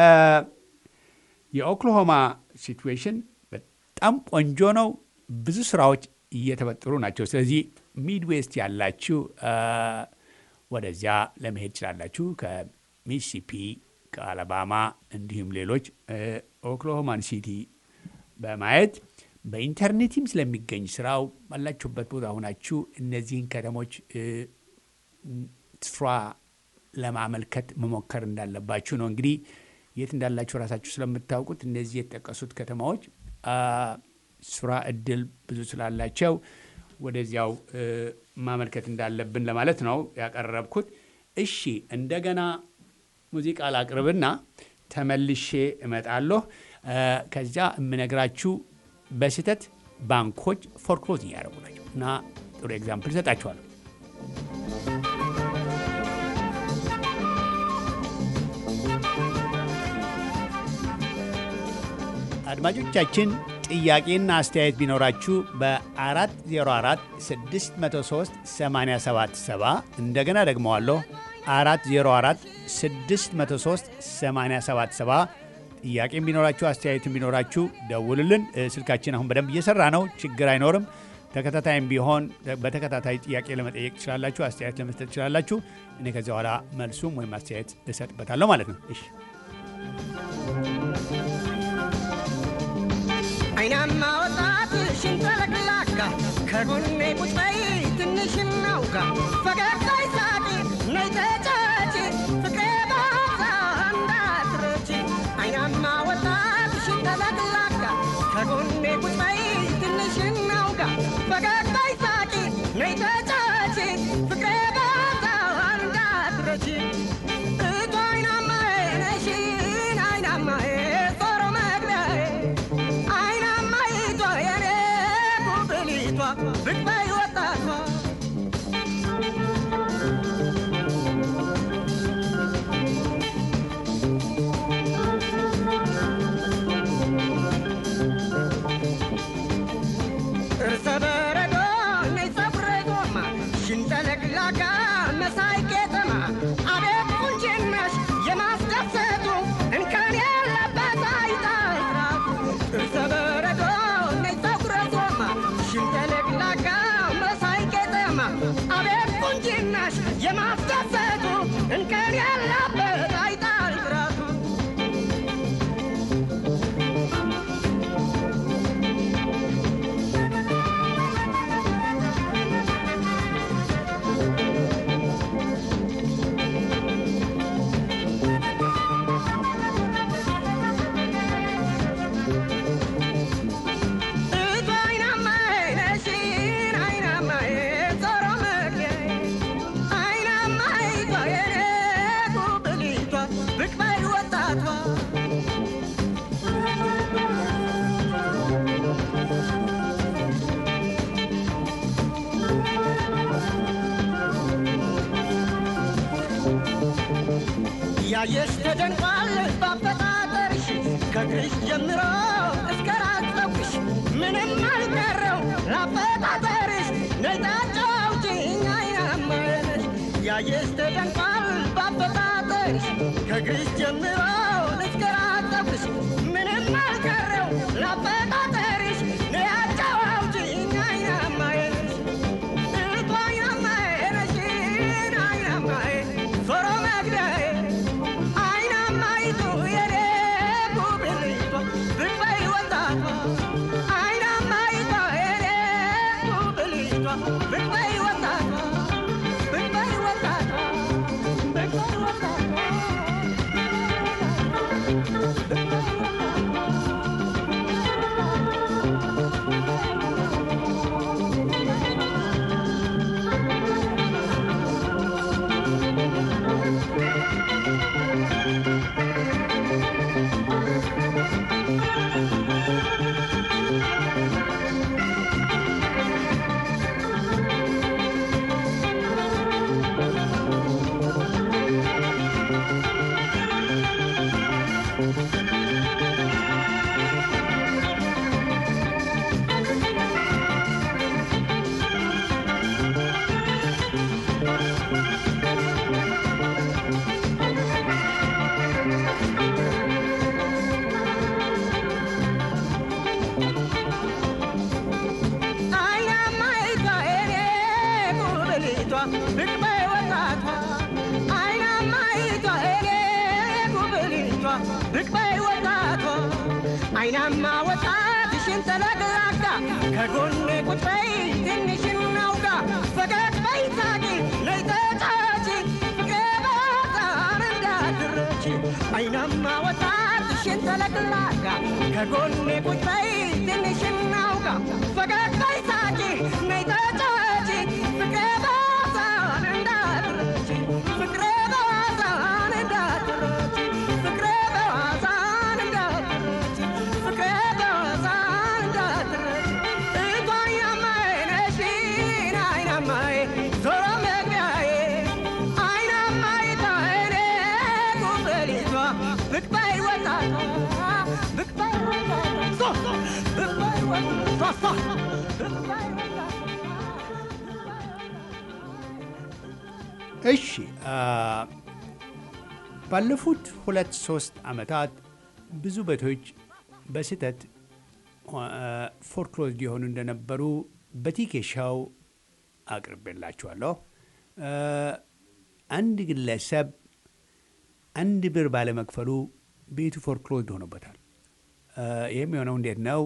የኦክሎሆማ ሲትዌሽን በጣም ቆንጆ ነው። ብዙ ስራዎች እየተፈጠሩ ናቸው። ስለዚህ ሚድዌስት ያላችሁ ወደዚያ ለመሄድ ትችላላችሁ። ከሚሲሲፒ ከአላባማ እንዲሁም ሌሎች ኦክሎሆማን ሲቲ በማየት በኢንተርኔትም ስለሚገኝ ስራው ባላችሁበት ቦታ ሆናችሁ እነዚህን ከተሞች ስራ ለማመልከት መሞከር እንዳለባችሁ ነው። እንግዲህ የት እንዳላችሁ ራሳችሁ ስለምታውቁት እነዚህ የተጠቀሱት ከተማዎች ስራ እድል ብዙ ስላላቸው ወደዚያው ማመልከት እንዳለብን ለማለት ነው ያቀረብኩት። እሺ እንደገና ሙዚቃ ላቅርብና ተመልሼ እመጣለሁ። ከዚያ የምነግራችሁ በስህተት ባንኮች ፎርክሎዝ እያደረጉ ናቸው እና ጥሩ ኤግዛምፕል ይሰጣችኋለሁ። አድማጮቻችን ጥያቄና አስተያየት ቢኖራችሁ በ404 603 877 እንደገና ደግመዋለሁ 404 603 877 ጥያቄም ቢኖራችሁ አስተያየትም ቢኖራችሁ ደውልልን። ስልካችን አሁን በደንብ እየሰራ ነው፣ ችግር አይኖርም። ተከታታይም ቢሆን በተከታታይ ጥያቄ ለመጠየቅ ትችላላችሁ፣ አስተያየት ለመስጠት ትችላላችሁ። እኔ ከዚያ በኋላ መልሱም ወይም አስተያየት እሰጥበታለሁ ማለት ነው። እሺ አይናማ ወጣት ሽንተለቅላካ ከጎኔ ቁጭ በይ ትንሽ እናውጋ ፈገግታ ይሳቂ ነይ ተጫጪ ፍቅሬ ባዛ እንዳትረቺ አይናማ ወጣት ሽንተለቅላካ ከጎኔ ቁጭ በይ ትንሽ እናውጋ ፈገግታ ይሳቂ ነይ ተጫጪ ፍቅሬ ባዛ እንዳትረቺ እቱ አይናማዬ ነሽን አይናማዬ ዞሮ መግቢያዬ አይናማይቷ የኔ ጉብሊቷ ብቅ በይ ወጣቷ እርሰ በረዶ ብቅ በይ ወጣቷ ያየሽ ተደንቋል ባፈጣጠርሽ ከእግርሽ ጀምሮ እስከ ራስ ፀጉርሽ ምንም አልቀረው ላፈጣጠርሽ ነጫጫውችኝ አይናማነሽ ያየሽ ተደንቋል ባፈጣጠርሽ ከእግርሽ ጀምሮ እስከ ራስ ፀጉርሽ ምንም አልቀረው ላፈጣጠርሽ ነጫጫውችኝ አይናማነሽ አይናማ ወጣትሽን ተለቅላቃ ከጎኔ ቁጭ በይ ትንሽን ናውጋ ፈገግ በይ ሳቂ ነይ ተጫዋች ገባጣን እንዳትረች አይናማ ወጣትሽን ተለቅላቃ ከጎኔ ቁጭ በይ ትንሽን ናውጋ ፈገግ በይ ሳቂ ነይ ተጫዋች ፍቅሬ ባዛን እንዳትረች ፍቅሬ ባዛን እንዳትረች ፍቅሬ ባዛን እንዳትረች ፍቅሬ ባዛን እንዳትረች እቷያማዬ ነሽን አይናማዬ ዞሮ መግቢያዬ አይናማዬ ታይኔ ጉበሊቷ ብቅ በይ ወጣቷ ብቅ በይ ወጣቷ ብቅ በይ ወጣቷ ብቅ በይ ወጣቷ እሺ ባለፉት ሁለት ሶስት ዓመታት ብዙ ቤቶች በስህተት ፎርክሎዝ ሊሆኑ እንደነበሩ በቲኬሻው አቅርቤላችኋለሁ። አንድ ግለሰብ አንድ ብር ባለመክፈሉ ቤቱ ፎርክሎዝድ ሆኖበታል። ይህም የሆነው እንዴት ነው?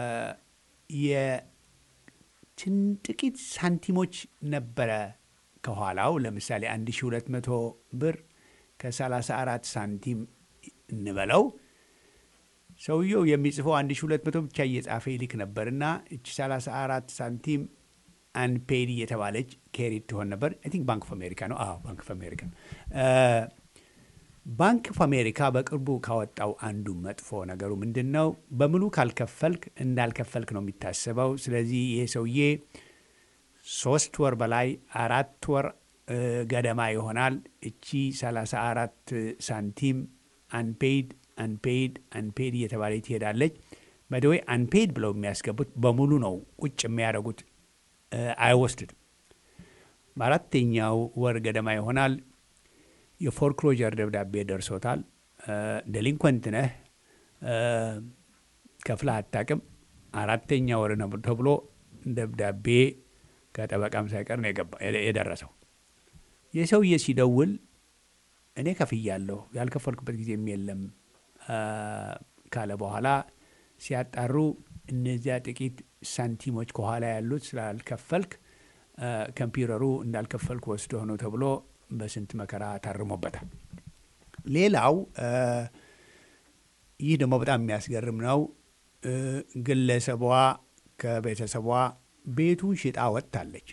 የትን ጥቂት ሳንቲሞች ነበረ ከኋላው ለምሳሌ 1200 ብር ከ34 ሳንቲም እንበለው ሰውየው የሚጽፈው 1200 ብቻ እየጻፈ ይልክ ነበርና እቺ 34 ሳንቲም አንፔድ እየተባለች ኬሪድ ትሆን ነበር። አይ ቲንክ ባንክ ኦፍ አሜሪካ ነው። አዎ ባንክ ኦፍ አሜሪካ ነው። ባንክ ኦፍ አሜሪካ በቅርቡ ካወጣው አንዱ መጥፎ ነገሩ ምንድን ነው? በሙሉ ካልከፈልክ እንዳልከፈልክ ነው የሚታሰበው። ስለዚህ ይሄ ሰውዬ ሶስት ወር በላይ አራት ወር ገደማ ይሆናል እቺ 34 ሳንቲም አንፔድ አንፔድ አንፔድ እየተባለ ትሄዳለች። በደወይ አንፔድ ብለው የሚያስገቡት በሙሉ ነው ቁጭ የሚያደርጉት አይወስድም። በአራተኛው ወር ገደማ ይሆናል የፎርክሎጀር ደብዳቤ ደርሶታል። ደሊንኮንት ነህ፣ ከፍለህ አታውቅም፣ አራተኛ ወር ነው ተብሎ ደብዳቤ ከጠበቃም ሳይቀር ነው የደረሰው። የሰውዬ ሲደውል እኔ ከፍያለሁ ያልከፈልኩበት ጊዜም የለም ካለ በኋላ ሲያጣሩ እነዚያ ጥቂት ሳንቲሞች ከኋላ ያሉት ስላልከፈልክ ኮምፒውተሩ እንዳልከፈልክ ወስዶ ነው ተብሎ በስንት መከራ ታርሞበታል። ሌላው ይህ ደግሞ በጣም የሚያስገርም ነው። ግለሰቧ ከቤተሰቧ ቤቱን ሽጣ ወጥታለች።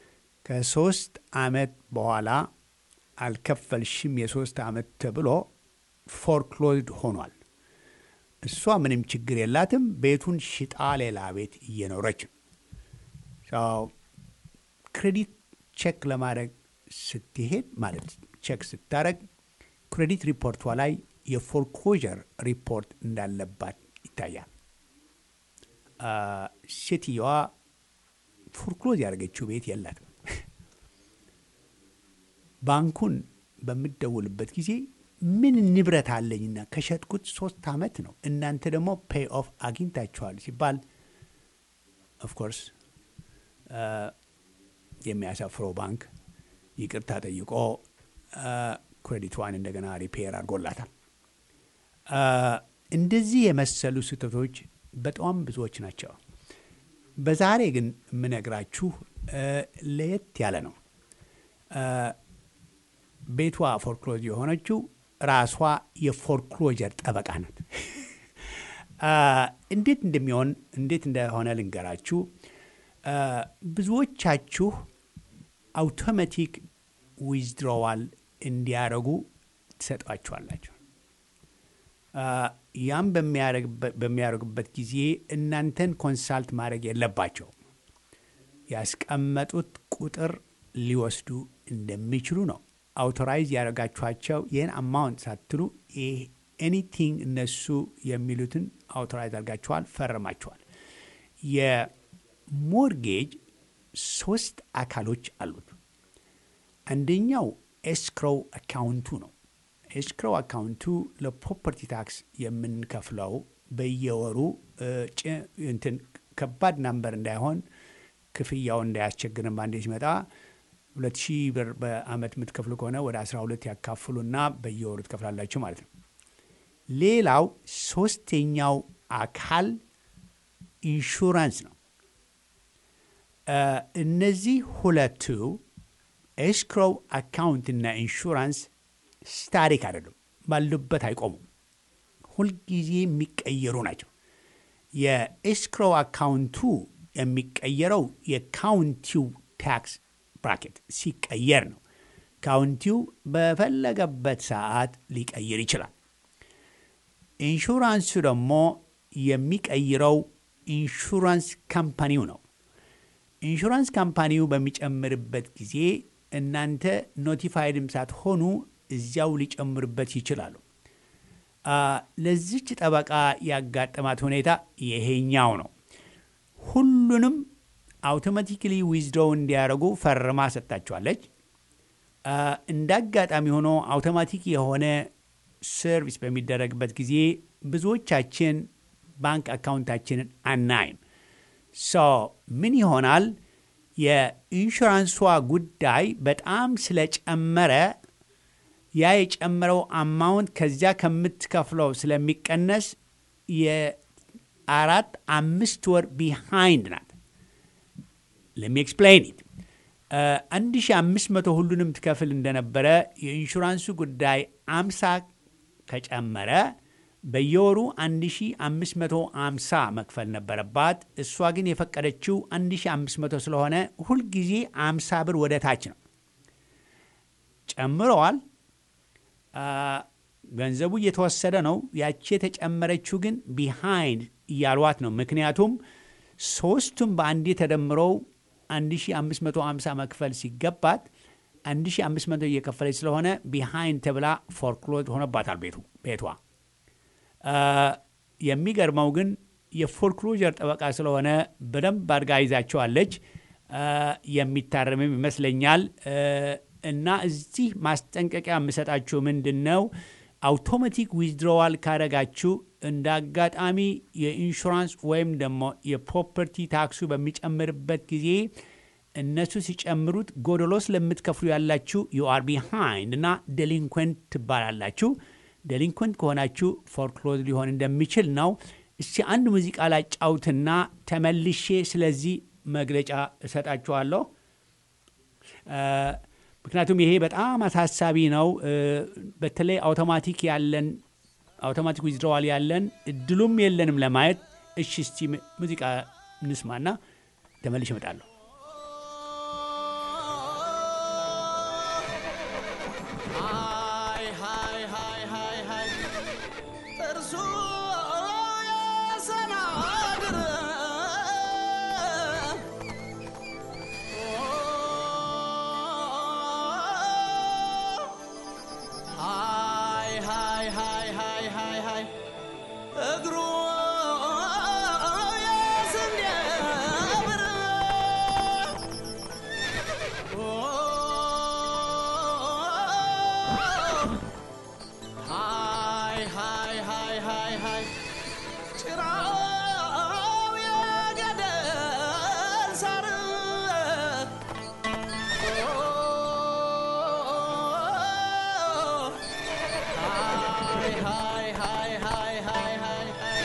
ከሶስት አመት በኋላ አልከፈልሽም የሶስት አመት ተብሎ ፎርክሎዝድ ሆኗል። እሷ ምንም ችግር የላትም። ቤቱን ሽጣ ሌላ ቤት እየኖረች ነው። ክሬዲት ቼክ ለማድረግ ስትሄድ ማለት ቼክ ስታደረግ ክሬዲት ሪፖርቷ ላይ የፎርኮዠር ሪፖርት እንዳለባት ይታያል። ሴትየዋ ፎርክሎዝ ያደረገችው ቤት የላትም። ባንኩን በምደውልበት ጊዜ ምን ንብረት አለኝና ከሸጥኩት ሶስት ዓመት ነው፣ እናንተ ደግሞ ፔይ ኦፍ አግኝታችኋል ሲባል ኦፍኮርስ የሚያሳፍረው ባንክ ይቅርታ ጠይቆ ክሬዲቷን እንደገና ሪፔር አድርጎላታል። እንደዚህ የመሰሉ ስህተቶች በጣም ብዙዎች ናቸው። በዛሬ ግን የምነግራችሁ ለየት ያለ ነው። ቤቷ ፎርክሎዝ የሆነችው ራሷ የፎርክሎጀር ጠበቃ ናት። እንዴት እንደሚሆን እንዴት እንደሆነ ልንገራችሁ። ብዙዎቻችሁ አውቶማቲክ ዊዝድሮዋል እንዲያደርጉ ትሰጧችኋላችሁ። ያም በሚያደርጉበት ጊዜ እናንተን ኮንሳልት ማድረግ የለባቸው። ያስቀመጡት ቁጥር ሊወስዱ እንደሚችሉ ነው። አውቶራይዝ ያደረጋችኋቸው ይህን አማውንት ሳትሉ ኤኒቲንግ እነሱ የሚሉትን አውቶራይዝ አድርጋችኋል፣ ፈርማችኋል። የሞርጌጅ ሶስት አካሎች አሉት። አንደኛው ኤስክሮው አካውንቱ ነው። ኤስክሮው አካውንቱ ለፕሮፐርቲ ታክስ የምንከፍለው በየወሩ እንትን ከባድ ናምበር እንዳይሆን ክፍያው እንዳያስቸግርን ባንዴ ሲመጣ ሁለት ሺህ ብር በአመት የምትከፍሉ ከሆነ ወደ 12 ያካፍሉና በየወሩ ትከፍላላችሁ ማለት ነው። ሌላው ሶስተኛው አካል ኢንሹራንስ ነው። እነዚህ ሁለቱ ኤስክሮው አካውንት እና ኢንሹራንስ ስታሪክ አይደሉም፣ ባሉበት አይቆሙም። ሁልጊዜ የሚቀየሩ ናቸው። የኤስክሮው አካውንቱ የሚቀየረው የካውንቲው ታክስ ብራኬት ሲቀየር ነው። ካውንቲው በፈለገበት ሰዓት ሊቀይር ይችላል። ኢንሹራንሱ ደግሞ የሚቀይረው ኢንሹራንስ ካምፓኒው ነው። ኢንሹራንስ ካምፓኒው በሚጨምርበት ጊዜ እናንተ ኖቲፋይድም ሳትሆኑ እዚያው ሊጨምርበት ይችላሉ። ለዚች ጠበቃ ያጋጠማት ሁኔታ ይሄኛው ነው። ሁሉንም አውቶማቲክሊ ዊዝድሮው እንዲያደርጉ ፈርማ ሰጥታችኋለች። እንደ አጋጣሚ ሆኖ አውቶማቲክ የሆነ ሰርቪስ በሚደረግበት ጊዜ ብዙዎቻችን ባንክ አካውንታችንን አናይም። ሶ ምን ይሆናል? የኢንሹራንሷ ጉዳይ በጣም ስለጨመረ ያ የጨመረው አማውንት ከዚያ ከምትከፍለው ስለሚቀነስ የአራት አምስት ወር ቢሃይንድ ናት። ለሚ ኤክስፕሌን ኢት አንድ ሺ አምስት መቶ ሁሉንም ትከፍል እንደነበረ የኢንሹራንሱ ጉዳይ አምሳ ከጨመረ በየወሩ 1550 መክፈል ነበረባት። እሷ ግን የፈቀደችው 1500 ስለሆነ ሁልጊዜ 50 ብር ወደ ታች ነው። ጨምረዋል። ገንዘቡ እየተወሰደ ነው። ያቺ የተጨመረችው ግን ቢሃይንድ እያሏት ነው። ምክንያቱም ሶስቱም በአንዴ ተደምረው 1550 መክፈል ሲገባት 1500 እየከፈለች ስለሆነ ቢሃይንድ ተብላ ፎርክሎዝ ሆነባታል ቤቱ ቤቷ። የሚገርመው ግን የፎርክሎጀር ጠበቃ ስለሆነ በደንብ አድርጋ ይዛቸዋለች። የሚታረምም ይመስለኛል። እና እዚህ ማስጠንቀቂያ የምሰጣችሁ ምንድን ነው፣ አውቶማቲክ ዊዝድሮዋል ካረጋችሁ እንደ አጋጣሚ የኢንሹራንስ ወይም ደግሞ የፕሮፐርቲ ታክሱ በሚጨምርበት ጊዜ እነሱ ሲጨምሩት ጎደሎ ስለምትከፍሉ ያላችሁ ዩአር ቢሃይንድ እና ዴሊንኩንት ትባላላችሁ። ዴሊንኩንት ከሆናችሁ ፎርክሎዝ ሊሆን እንደሚችል ነው። እስቲ አንድ ሙዚቃ ላጫውትና ተመልሼ ስለዚህ መግለጫ እሰጣችኋለሁ። ምክንያቱም ይሄ በጣም አሳሳቢ ነው። በተለይ አውቶማቲክ ያለን አውቶማቲክ ዊዝድሮዋል ያለን እድሉም የለንም ለማየት። እሺ እስቲ ሙዚቃ እንስማና ተመልሼ እመጣለሁ። Hi, hi, hi, hi, hi. ሃይ ሃይ ሃይ ሃይ ሃይ እግሩ የስንዴ ብር ሃይ ሃይ ሃይ ሃይ ሃይ ጭራው የገደል ሳር ሃይ ሃይ ሃይ ሃይ ሃይ ሃይ ሃይ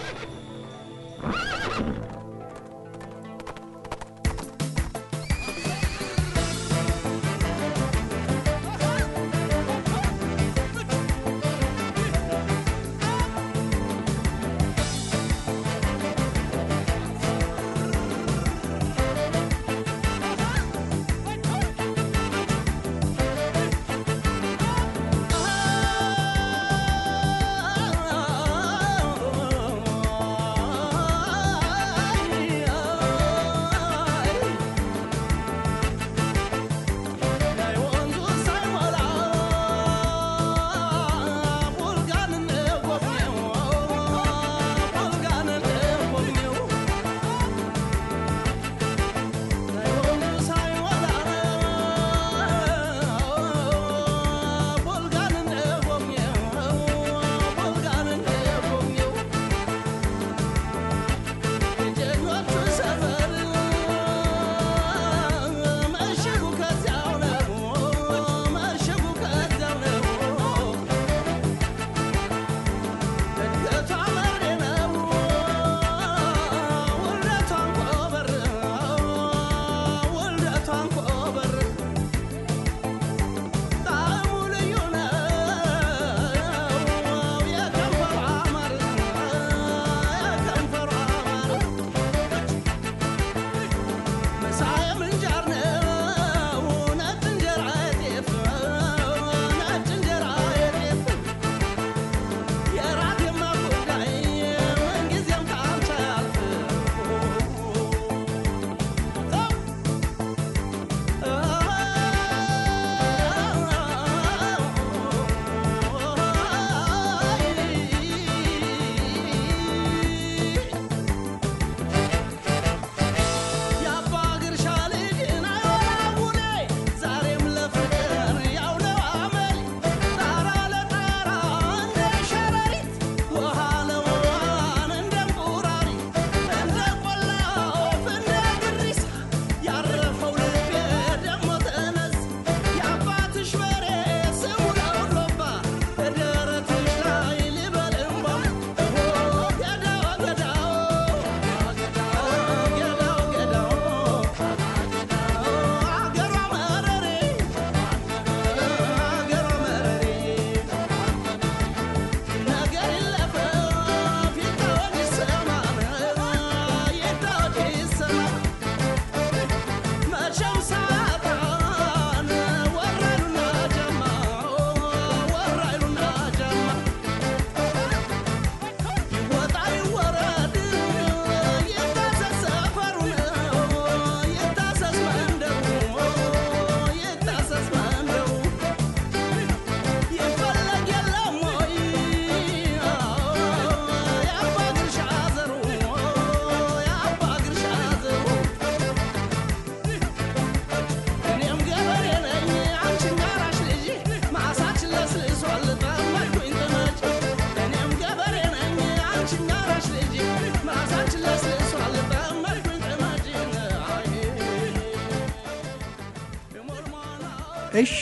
እሺ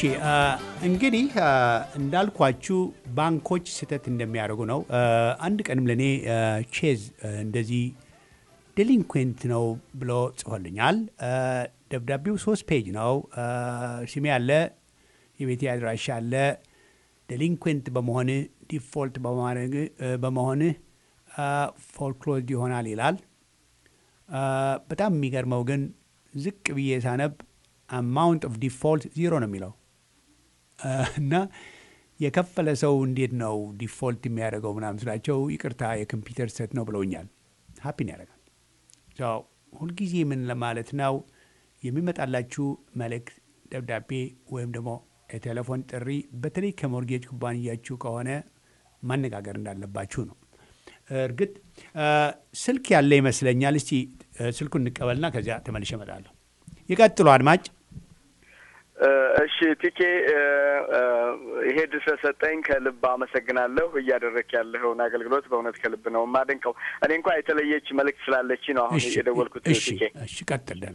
እንግዲህ እንዳልኳችሁ ባንኮች ስህተት እንደሚያደርጉ ነው። አንድ ቀንም ለእኔ ቼዝ እንደዚህ ዴሊንኩዌንት ነው ብሎ ጽፎልኛል። ደብዳቤው ሶስት ፔጅ ነው። ስሜ አለ፣ የቤቴ አድራሻ አለ። ዴሊንኩዌንት በመሆንህ ዲፎልት በመሆንህ ፎልክሎዝድ ይሆናል ይላል። በጣም የሚገርመው ግን ዝቅ ብዬ ሳነብ አማውንት ኦፍ ዲፎልት ዚሮ ነው የሚለው እና የከፈለ ሰው እንዴት ነው ዲፎልት የሚያደርገው ምናምን ስላቸው ይቅርታ የኮምፒውተር ስህተት ነው ብለውኛል። ሀፒን ያደርጋል። ሁልጊዜ ምን ለማለት ነው የሚመጣላችሁ መልእክት፣ ደብዳቤ ወይም ደግሞ የቴሌፎን ጥሪ በተለይ ከሞርጌጅ ኩባንያችሁ ከሆነ ማነጋገር እንዳለባችሁ ነው። እርግጥ ስልክ ያለ ይመስለኛል። እስቲ ስልኩን እንቀበልና ከዚያ ተመልሼ እመጣለሁ። ይቀጥሉ አድማጭ። እሺ ቲኬ፣ ይሄ ድል ስለሰጠኝ ከልብ አመሰግናለሁ። እያደረክ ያለኸውን አገልግሎት በእውነት ከልብ ነው የማደንቀው። እኔ እንኳ የተለየች መልእክት ስላለች ነው አሁን የደወልኩት። ቲኬ እሺ፣ ቀጥል ደህና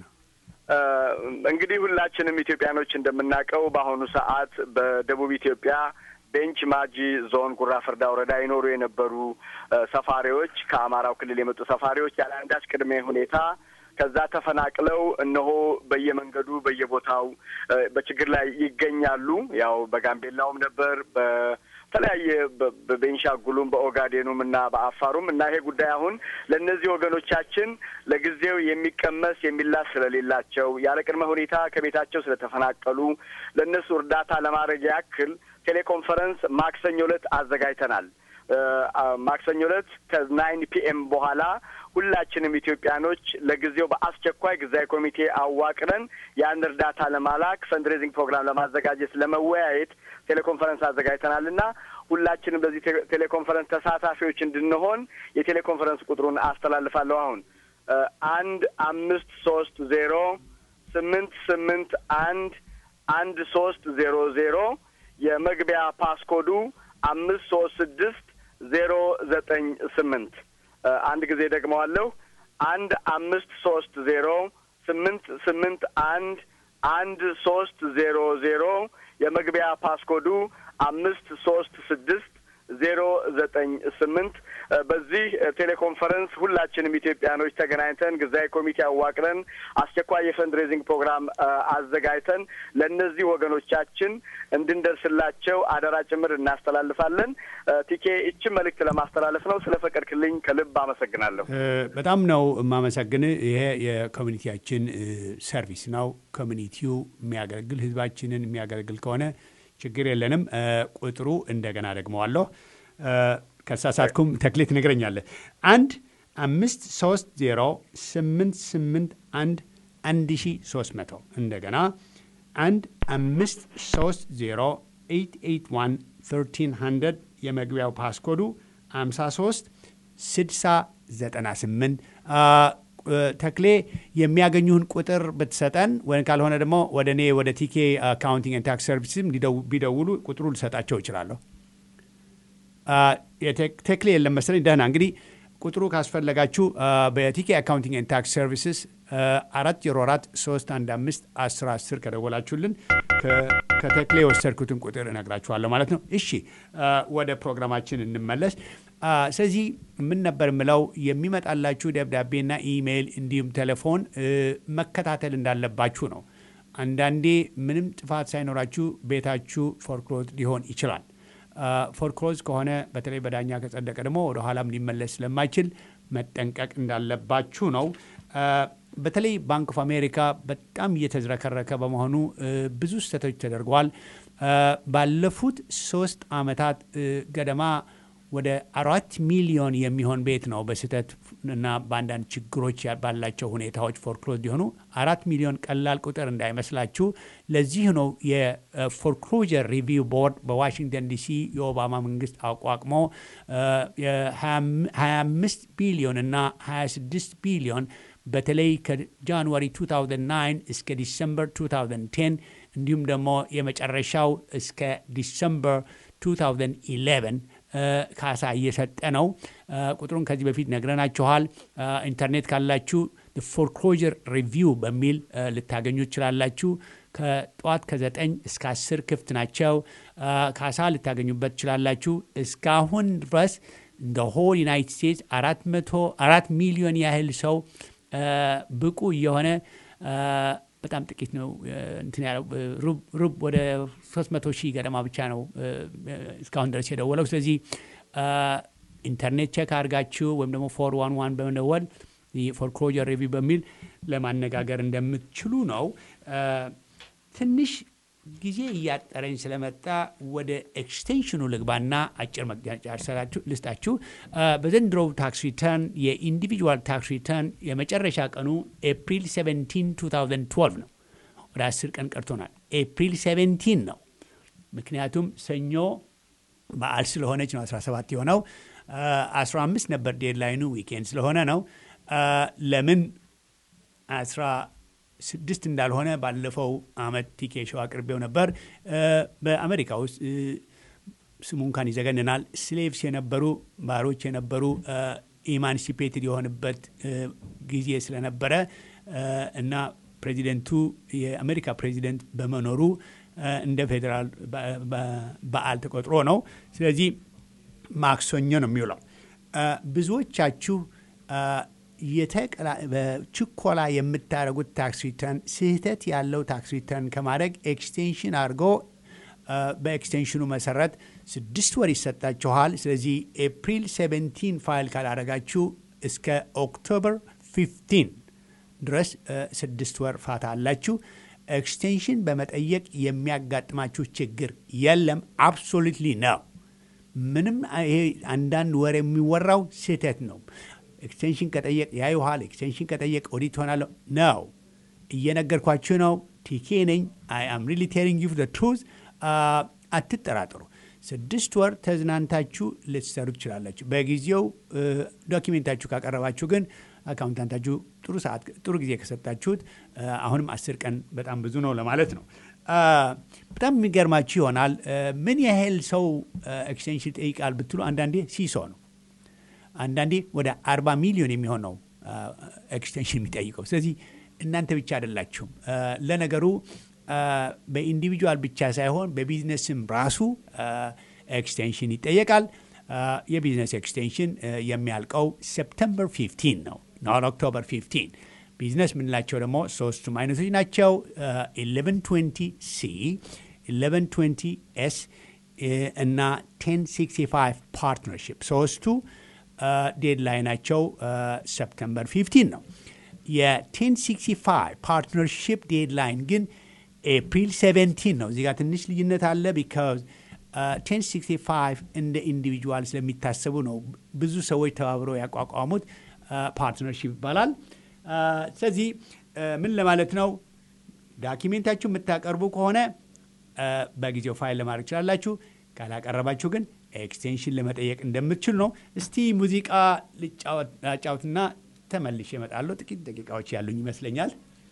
እንግዲህ ሁላችንም ኢትዮጵያኖች እንደምናውቀው በአሁኑ ሰዓት በደቡብ ኢትዮጵያ ቤንች ማጂ ዞን ጉራ ፈርዳ ወረዳ ይኖሩ የነበሩ ሰፋሪዎች ከአማራው ክልል የመጡ ሰፋሪዎች ያለ አንዳች ቅድመ ሁኔታ ከዛ ተፈናቅለው እነሆ በየመንገዱ በየቦታው በችግር ላይ ይገኛሉ። ያው በጋምቤላውም ነበር በተለያየ በቤንሻጉሉም በኦጋዴኑም እና በአፋሩም እና ይሄ ጉዳይ አሁን ለእነዚህ ወገኖቻችን ለጊዜው የሚቀመስ የሚላስ ስለሌላቸው ያለ ቅድመ ሁኔታ ከቤታቸው ስለተፈናቀሉ ለእነሱ እርዳታ ለማድረግ ያክል ቴሌኮንፈረንስ ማክሰኞ ዕለት አዘጋጅተናል። ማክሰኞ ዕለት ከናይን ፒኤም በኋላ ሁላችንም ኢትዮጵያኖች ለጊዜው በአስቸኳይ ጊዜያዊ ኮሚቴ አዋቅረን ያን እርዳታ ለማላክ ፈንድሬዚንግ ፕሮግራም ለማዘጋጀት ለመወያየት ቴሌኮንፈረንስ አዘጋጅተናል እና ሁላችንም በዚህ ቴሌኮንፈረንስ ተሳታፊዎች እንድንሆን የቴሌኮንፈረንስ ቁጥሩን አስተላልፋለሁ። አሁን አንድ አምስት ሶስት ዜሮ ስምንት ስምንት አንድ አንድ ሶስት ዜሮ ዜሮ የመግቢያ ፓስኮዱ አምስት ሶስት ስድስት ዜሮ ዘጠኝ ስምንት አንድ ጊዜ ደግመዋለሁ። አንድ አምስት ሶስት ዜሮ ስምንት ስምንት አንድ አንድ ሶስት ዜሮ ዜሮ የመግቢያ ፓስኮዱ አምስት ሶስት ስድስት ዜሮ ዘጠኝ ስምንት በዚህ ቴሌኮንፈረንስ ሁላችንም ኢትዮጵያኖች ተገናኝተን ጊዜያዊ ኮሚቴ አዋቅረን አስቸኳይ የፈንድሬዚንግ ፕሮግራም አዘጋጅተን ለእነዚህ ወገኖቻችን እንድንደርስላቸው አደራ ጭምር እናስተላልፋለን። ቲኬ ይችን መልእክት ለማስተላለፍ ነው። ስለ ፈቀድክልኝ ከልብ አመሰግናለሁ። በጣም ነው የማመሰግን። ይሄ የኮሚኒቲያችን ሰርቪስ ነው። ኮሚኒቲው የሚያገለግል ህዝባችንን የሚያገለግል ከሆነ ችግር የለንም። ቁጥሩ እንደገና ደግመዋለሁ። ከሳሳትኩም ተክሌት ትነግረኛለህ። አንድ አምስት ሶስት ዜሮ ስምንት ስምንት አንድ አንድ ሺ ሶስት መቶ እንደገና አንድ አምስት ሶስት ዜሮ ኤይት ኤይት ዋን ተርቲን ሀንድረድ የመግቢያው ፓስኮዱ አምሳ ሶስት ስድሳ ዘጠና ስምንት ተክሌ የሚያገኙህን ቁጥር ብትሰጠን ወይም ካልሆነ ደግሞ ወደ እኔ ወደ ቲኬ አካውንቲንግ ታክስ ሰርቪስም ቢደውሉ ቁጥሩ ልሰጣቸው እችላለሁ። ተክሌ የለም መሰለኝ። ደህና እንግዲህ ቁጥሩ ካስፈለጋችሁ በቲኬ አካውንቲንግ ታክስ ሰርቪስስ አራት ዜሮ አራት ሶስት አንድ አምስት አስር አስር ከደወላችሁልን ከተክሌ የወሰድኩትን ቁጥር እነግራችኋለሁ ማለት ነው። እሺ ወደ ፕሮግራማችን እንመለስ። ስለዚህ ምን ነበር የምለው የሚመጣላችሁ ደብዳቤና ኢሜይል እንዲሁም ቴሌፎን መከታተል እንዳለባችሁ ነው። አንዳንዴ ምንም ጥፋት ሳይኖራችሁ ቤታችሁ ፎርክሎዝ ሊሆን ይችላል። ፎርክሎዝ ከሆነ በተለይ በዳኛ ከጸደቀ ደግሞ ወደ ኋላም ሊመለስ ስለማይችል መጠንቀቅ እንዳለባችሁ ነው። በተለይ ባንክ ኦፍ አሜሪካ በጣም እየተዝረከረከ በመሆኑ ብዙ ስህተቶች ተደርገዋል። ባለፉት ሶስት ዓመታት ገደማ ወደ አራት ሚሊዮን የሚሆን ቤት ነው በስህተት እና በአንዳንድ ችግሮች ባላቸው ሁኔታዎች ፎርክሎዝ ሊሆኑ አራት ሚሊዮን ቀላል ቁጥር እንዳይመስላችሁ። ለዚህ ነው የፎርክሎጀር ሪቪው ቦርድ በዋሽንግተን ዲሲ የኦባማ መንግስት አቋቁሞ የ25 ቢሊዮን እና 26 ቢሊዮን በተለይ ከጃንዋሪ 2009 እስከ ዲሰምበር 2010 እንዲሁም ደግሞ የመጨረሻው እስከ ዲሰምበር 2011 ካሳ እየሰጠ ነው። ቁጥሩን ከዚህ በፊት ነግረናችኋል። ኢንተርኔት ካላችሁ ፎርክሎጀር ሪቪው በሚል ልታገኙ ትችላላችሁ። ከጠዋት ከዘጠኝ እስከ አስር ክፍት ናቸው። ካሳ ልታገኙበት ትችላላችሁ። እስካሁን ድረስ እንደ ሆል ዩናይትድ ስቴትስ አራት መቶ አራት ሚሊዮን ያህል ሰው ብቁ እየሆነ በጣም ጥቂት ነው እንትን ያለው ሩብ ወደ 300 ሺህ ገደማ ብቻ ነው እስካሁን ድረስ የደወለው። ስለዚህ ኢንተርኔት ቼክ አድርጋችሁ ወይም ደግሞ ፎር ዋን ዋን በመደወል ፎርክሎጀር ሪቪው በሚል ለማነጋገር እንደምትችሉ ነው። ትንሽ ጊዜ እያጠረኝ ስለመጣ ወደ ኤክስቴንሽኑ ልግባና አጭር መግለጫ ልስጣችሁ። በዘንድሮው ታክስ ሪተርን የኢንዲቪጁዋል ታክስ ሪተርን የመጨረሻ ቀኑ ኤፕሪል 17 2012 ነው። ወደ 10 ቀን ቀርቶናል። ኤፕሪል 17 ነው ምክንያቱም ሰኞ በዓል ስለሆነች ነው 17 የሆነው። 15 ነበር ዴድላይኑ ዊኬንድ ስለሆነ ነው። ለምን 16 እንዳልሆነ ባለፈው አመት ቲኬ ሾው አቅርቤው ነበር። በአሜሪካ ውስጥ ስሙ እንኳን ይዘገንናል። ስሌቭስ የነበሩ ባሮች የነበሩ ኢማንሲፔትድ የሆንበት ጊዜ ስለነበረ እና ፕሬዚደንቱ የአሜሪካ ፕሬዚደንት በመኖሩ እንደ ፌዴራል በዓል ተቆጥሮ ነው። ስለዚህ ማክሰኞ ነው የሚውለው። ብዙዎቻችሁ በችኮላ የምታደርጉት ታክስ ሪተርን ስህተት ያለው ታክስ ሪተርን ከማድረግ ኤክስቴንሽን አድርጎ በኤክስቴንሽኑ መሰረት ስድስት ወር ይሰጣችኋል። ስለዚህ ኤፕሪል 17 ፋይል ካላደረጋችሁ እስከ ኦክቶበር 15 ድረስ ስድስት ወር ፋታ አላችሁ። ኤክስቴንሽን በመጠየቅ የሚያጋጥማችሁ ችግር የለም። አብሶሉትሊ ነው። ምንም ይሄ አንዳንድ ወር የሚወራው ስህተት ነው። ኤክስቴንሽን ከጠየቅ ያዩሃል። ኤክስቴንሽን ከጠየቅ ኦዲት ሆናለሁ ነው። እየነገርኳችሁ ነው። ቲኬ ነኝ። አይ አም ሪሊ ቴሊንግ ዩ ትሩዝ። አትጠራጠሩ። ስድስት ወር ተዝናንታችሁ ልትሰሩ ትችላላችሁ። በጊዜው ዶኪሜንታችሁ ካቀረባችሁ ግን አካውንታንታችሁ ጥሩ ሰዓት ጥሩ ጊዜ ከሰጣችሁት አሁንም አስር ቀን በጣም ብዙ ነው ለማለት ነው። በጣም የሚገርማችሁ ይሆናል ምን ያህል ሰው ኤክስቴንሽን ይጠይቃል ብትሉ አንዳንዴ ሲሶ ነው። አንዳንዴ ወደ አርባ ሚሊዮን የሚሆን ነው ኤክስቴንሽን የሚጠይቀው። ስለዚህ እናንተ ብቻ አይደላችሁም። ለነገሩ በኢንዲቪጁዋል ብቻ ሳይሆን በቢዝነስም ራሱ ኤክስቴንሽን ይጠየቃል። የቢዝነስ ኤክስቴንሽን የሚያልቀው ሴፕተምበር 15 ነው ኖት ኦክቶበር 15 ቢዝነስ የምንላቸው ደግሞ ሶስቱም አይነቶች ናቸው 1120 ሲ 1120 ኤስ እና 1065 ፓርትነርሽፕ ሶስቱ ዴድላይናቸው ሰፕተምበር 15 ነው የ1065 ፓርትነርሽፕ ዴድላይን ግን ኤፕሪል 17 ነው እዚጋ ትንሽ ልዩነት አለ ቢካዝ 1065 እንደ ኢንዲቪጁዋል ስለሚታሰቡ ነው ብዙ ሰዎች ተባብረው ያቋቋሙት ፓርትነርሽፕ ይባላል ስለዚህ ምን ለማለት ነው ዳኪሜንታችሁ የምታቀርቡ ከሆነ በጊዜው ፋይል ለማድረግ ይችላላችሁ ካላቀረባችሁ ግን ኤክስቴንሽን ለመጠየቅ እንደምትችሉ ነው እስቲ ሙዚቃ ልጫወትና ተመልሼ እመጣለሁ ጥቂት ደቂቃዎች ያሉኝ ይመስለኛል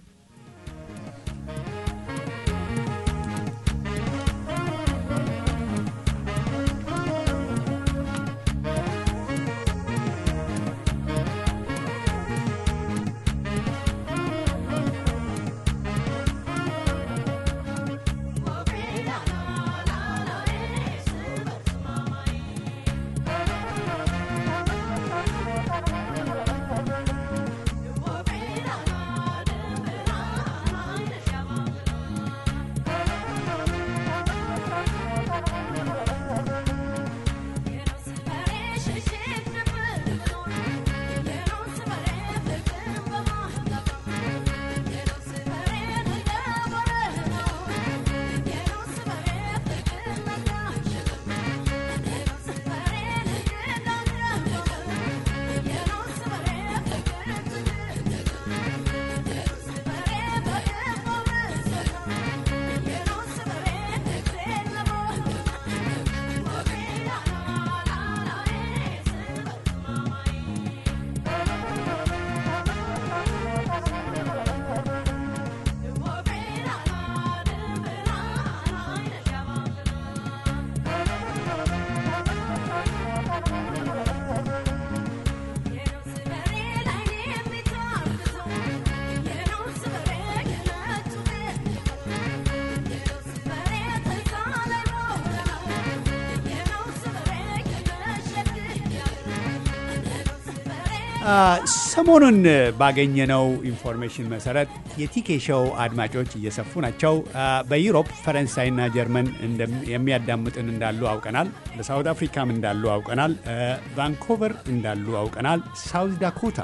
ሰሞኑን ባገኘነው ኢንፎርሜሽን መሰረት የቲኬ ሾው አድማጮች እየሰፉ ናቸው። በዩሮፕ ፈረንሳይና ጀርመን የሚያዳምጥን እንዳሉ አውቀናል። በሳውት አፍሪካም እንዳሉ አውቀናል። ቫንኮቨር እንዳሉ አውቀናል። ሳውት ዳኮታ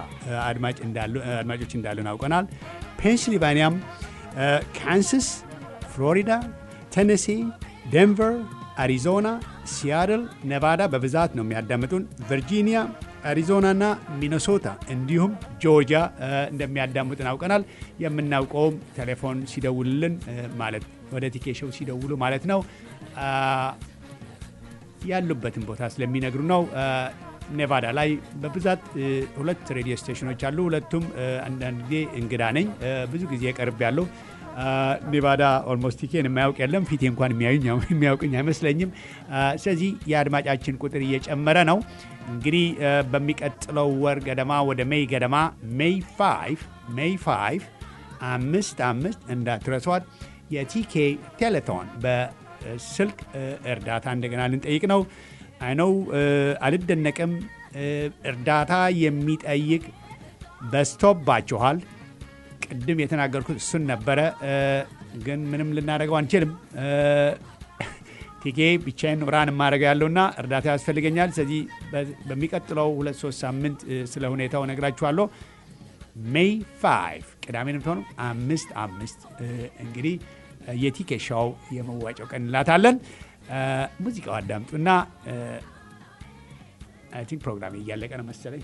አድማጮች እንዳሉን አውቀናል። ፔንሲልቫኒያም፣ ካንሳስ፣ ፍሎሪዳ፣ ቴነሲ፣ ዴንቨር፣ አሪዞና፣ ሲያትል፣ ኔቫዳ በብዛት ነው የሚያዳምጡን። ቨርጂኒያ አሪዞናና ሚነሶታ እንዲሁም ጆርጂያ እንደሚያዳምጡን አውቀናል። የምናውቀውም ቴሌፎን ሲደውልልን ማለት ወደ ቲኬ ሾው ሲደውሉ ማለት ነው ያሉበትን ቦታ ስለሚነግሩ ነው። ኔቫዳ ላይ በብዛት ሁለት ሬዲዮ ስቴሽኖች አሉ። ሁለቱም አንዳንድ ጊዜ እንግዳ ነኝ፣ ብዙ ጊዜ ቀርብ ያለው ኔቫዳ ኦልሞስት ቲኬን የማያውቅ የለም። ፊቴ እንኳን የሚያውቅኝ አይመስለኝም። ስለዚህ የአድማጫችን ቁጥር እየጨመረ ነው። እንግዲህ በሚቀጥለው ወር ገደማ ወደ ሜይ ገደማ ሜይ ፋይቭ ሜይ ፋይቭ አምስት አምስት እንዳትረሷት የቲኬ ቴሌቶን በስልክ እርዳታ እንደገና ልንጠይቅ ነው። አይነው አልደነቅም። እርዳታ የሚጠይቅ በስቶባችኋል። ቅድም የተናገርኩት እሱን ነበረ፣ ግን ምንም ልናደርገው አንችልም። ቲኬ ብቻዬን ራን የማደርገው ያለውና እርዳታ ያስፈልገኛል። ስለዚህ በሚቀጥለው ሁለት ሶስት ሳምንት ስለ ሁኔታው ነግራችኋለሁ። ሜይ ፋይቭ ቅዳሜ ነው የምትሆነው። አምስት አምስት እንግዲህ የቲኬ ሻው የመዋጫው ቀን እንላታለን። ሙዚቃው አዳምጡና አይ ቲንክ ፕሮግራም እያለቀ ነው መሰለኝ።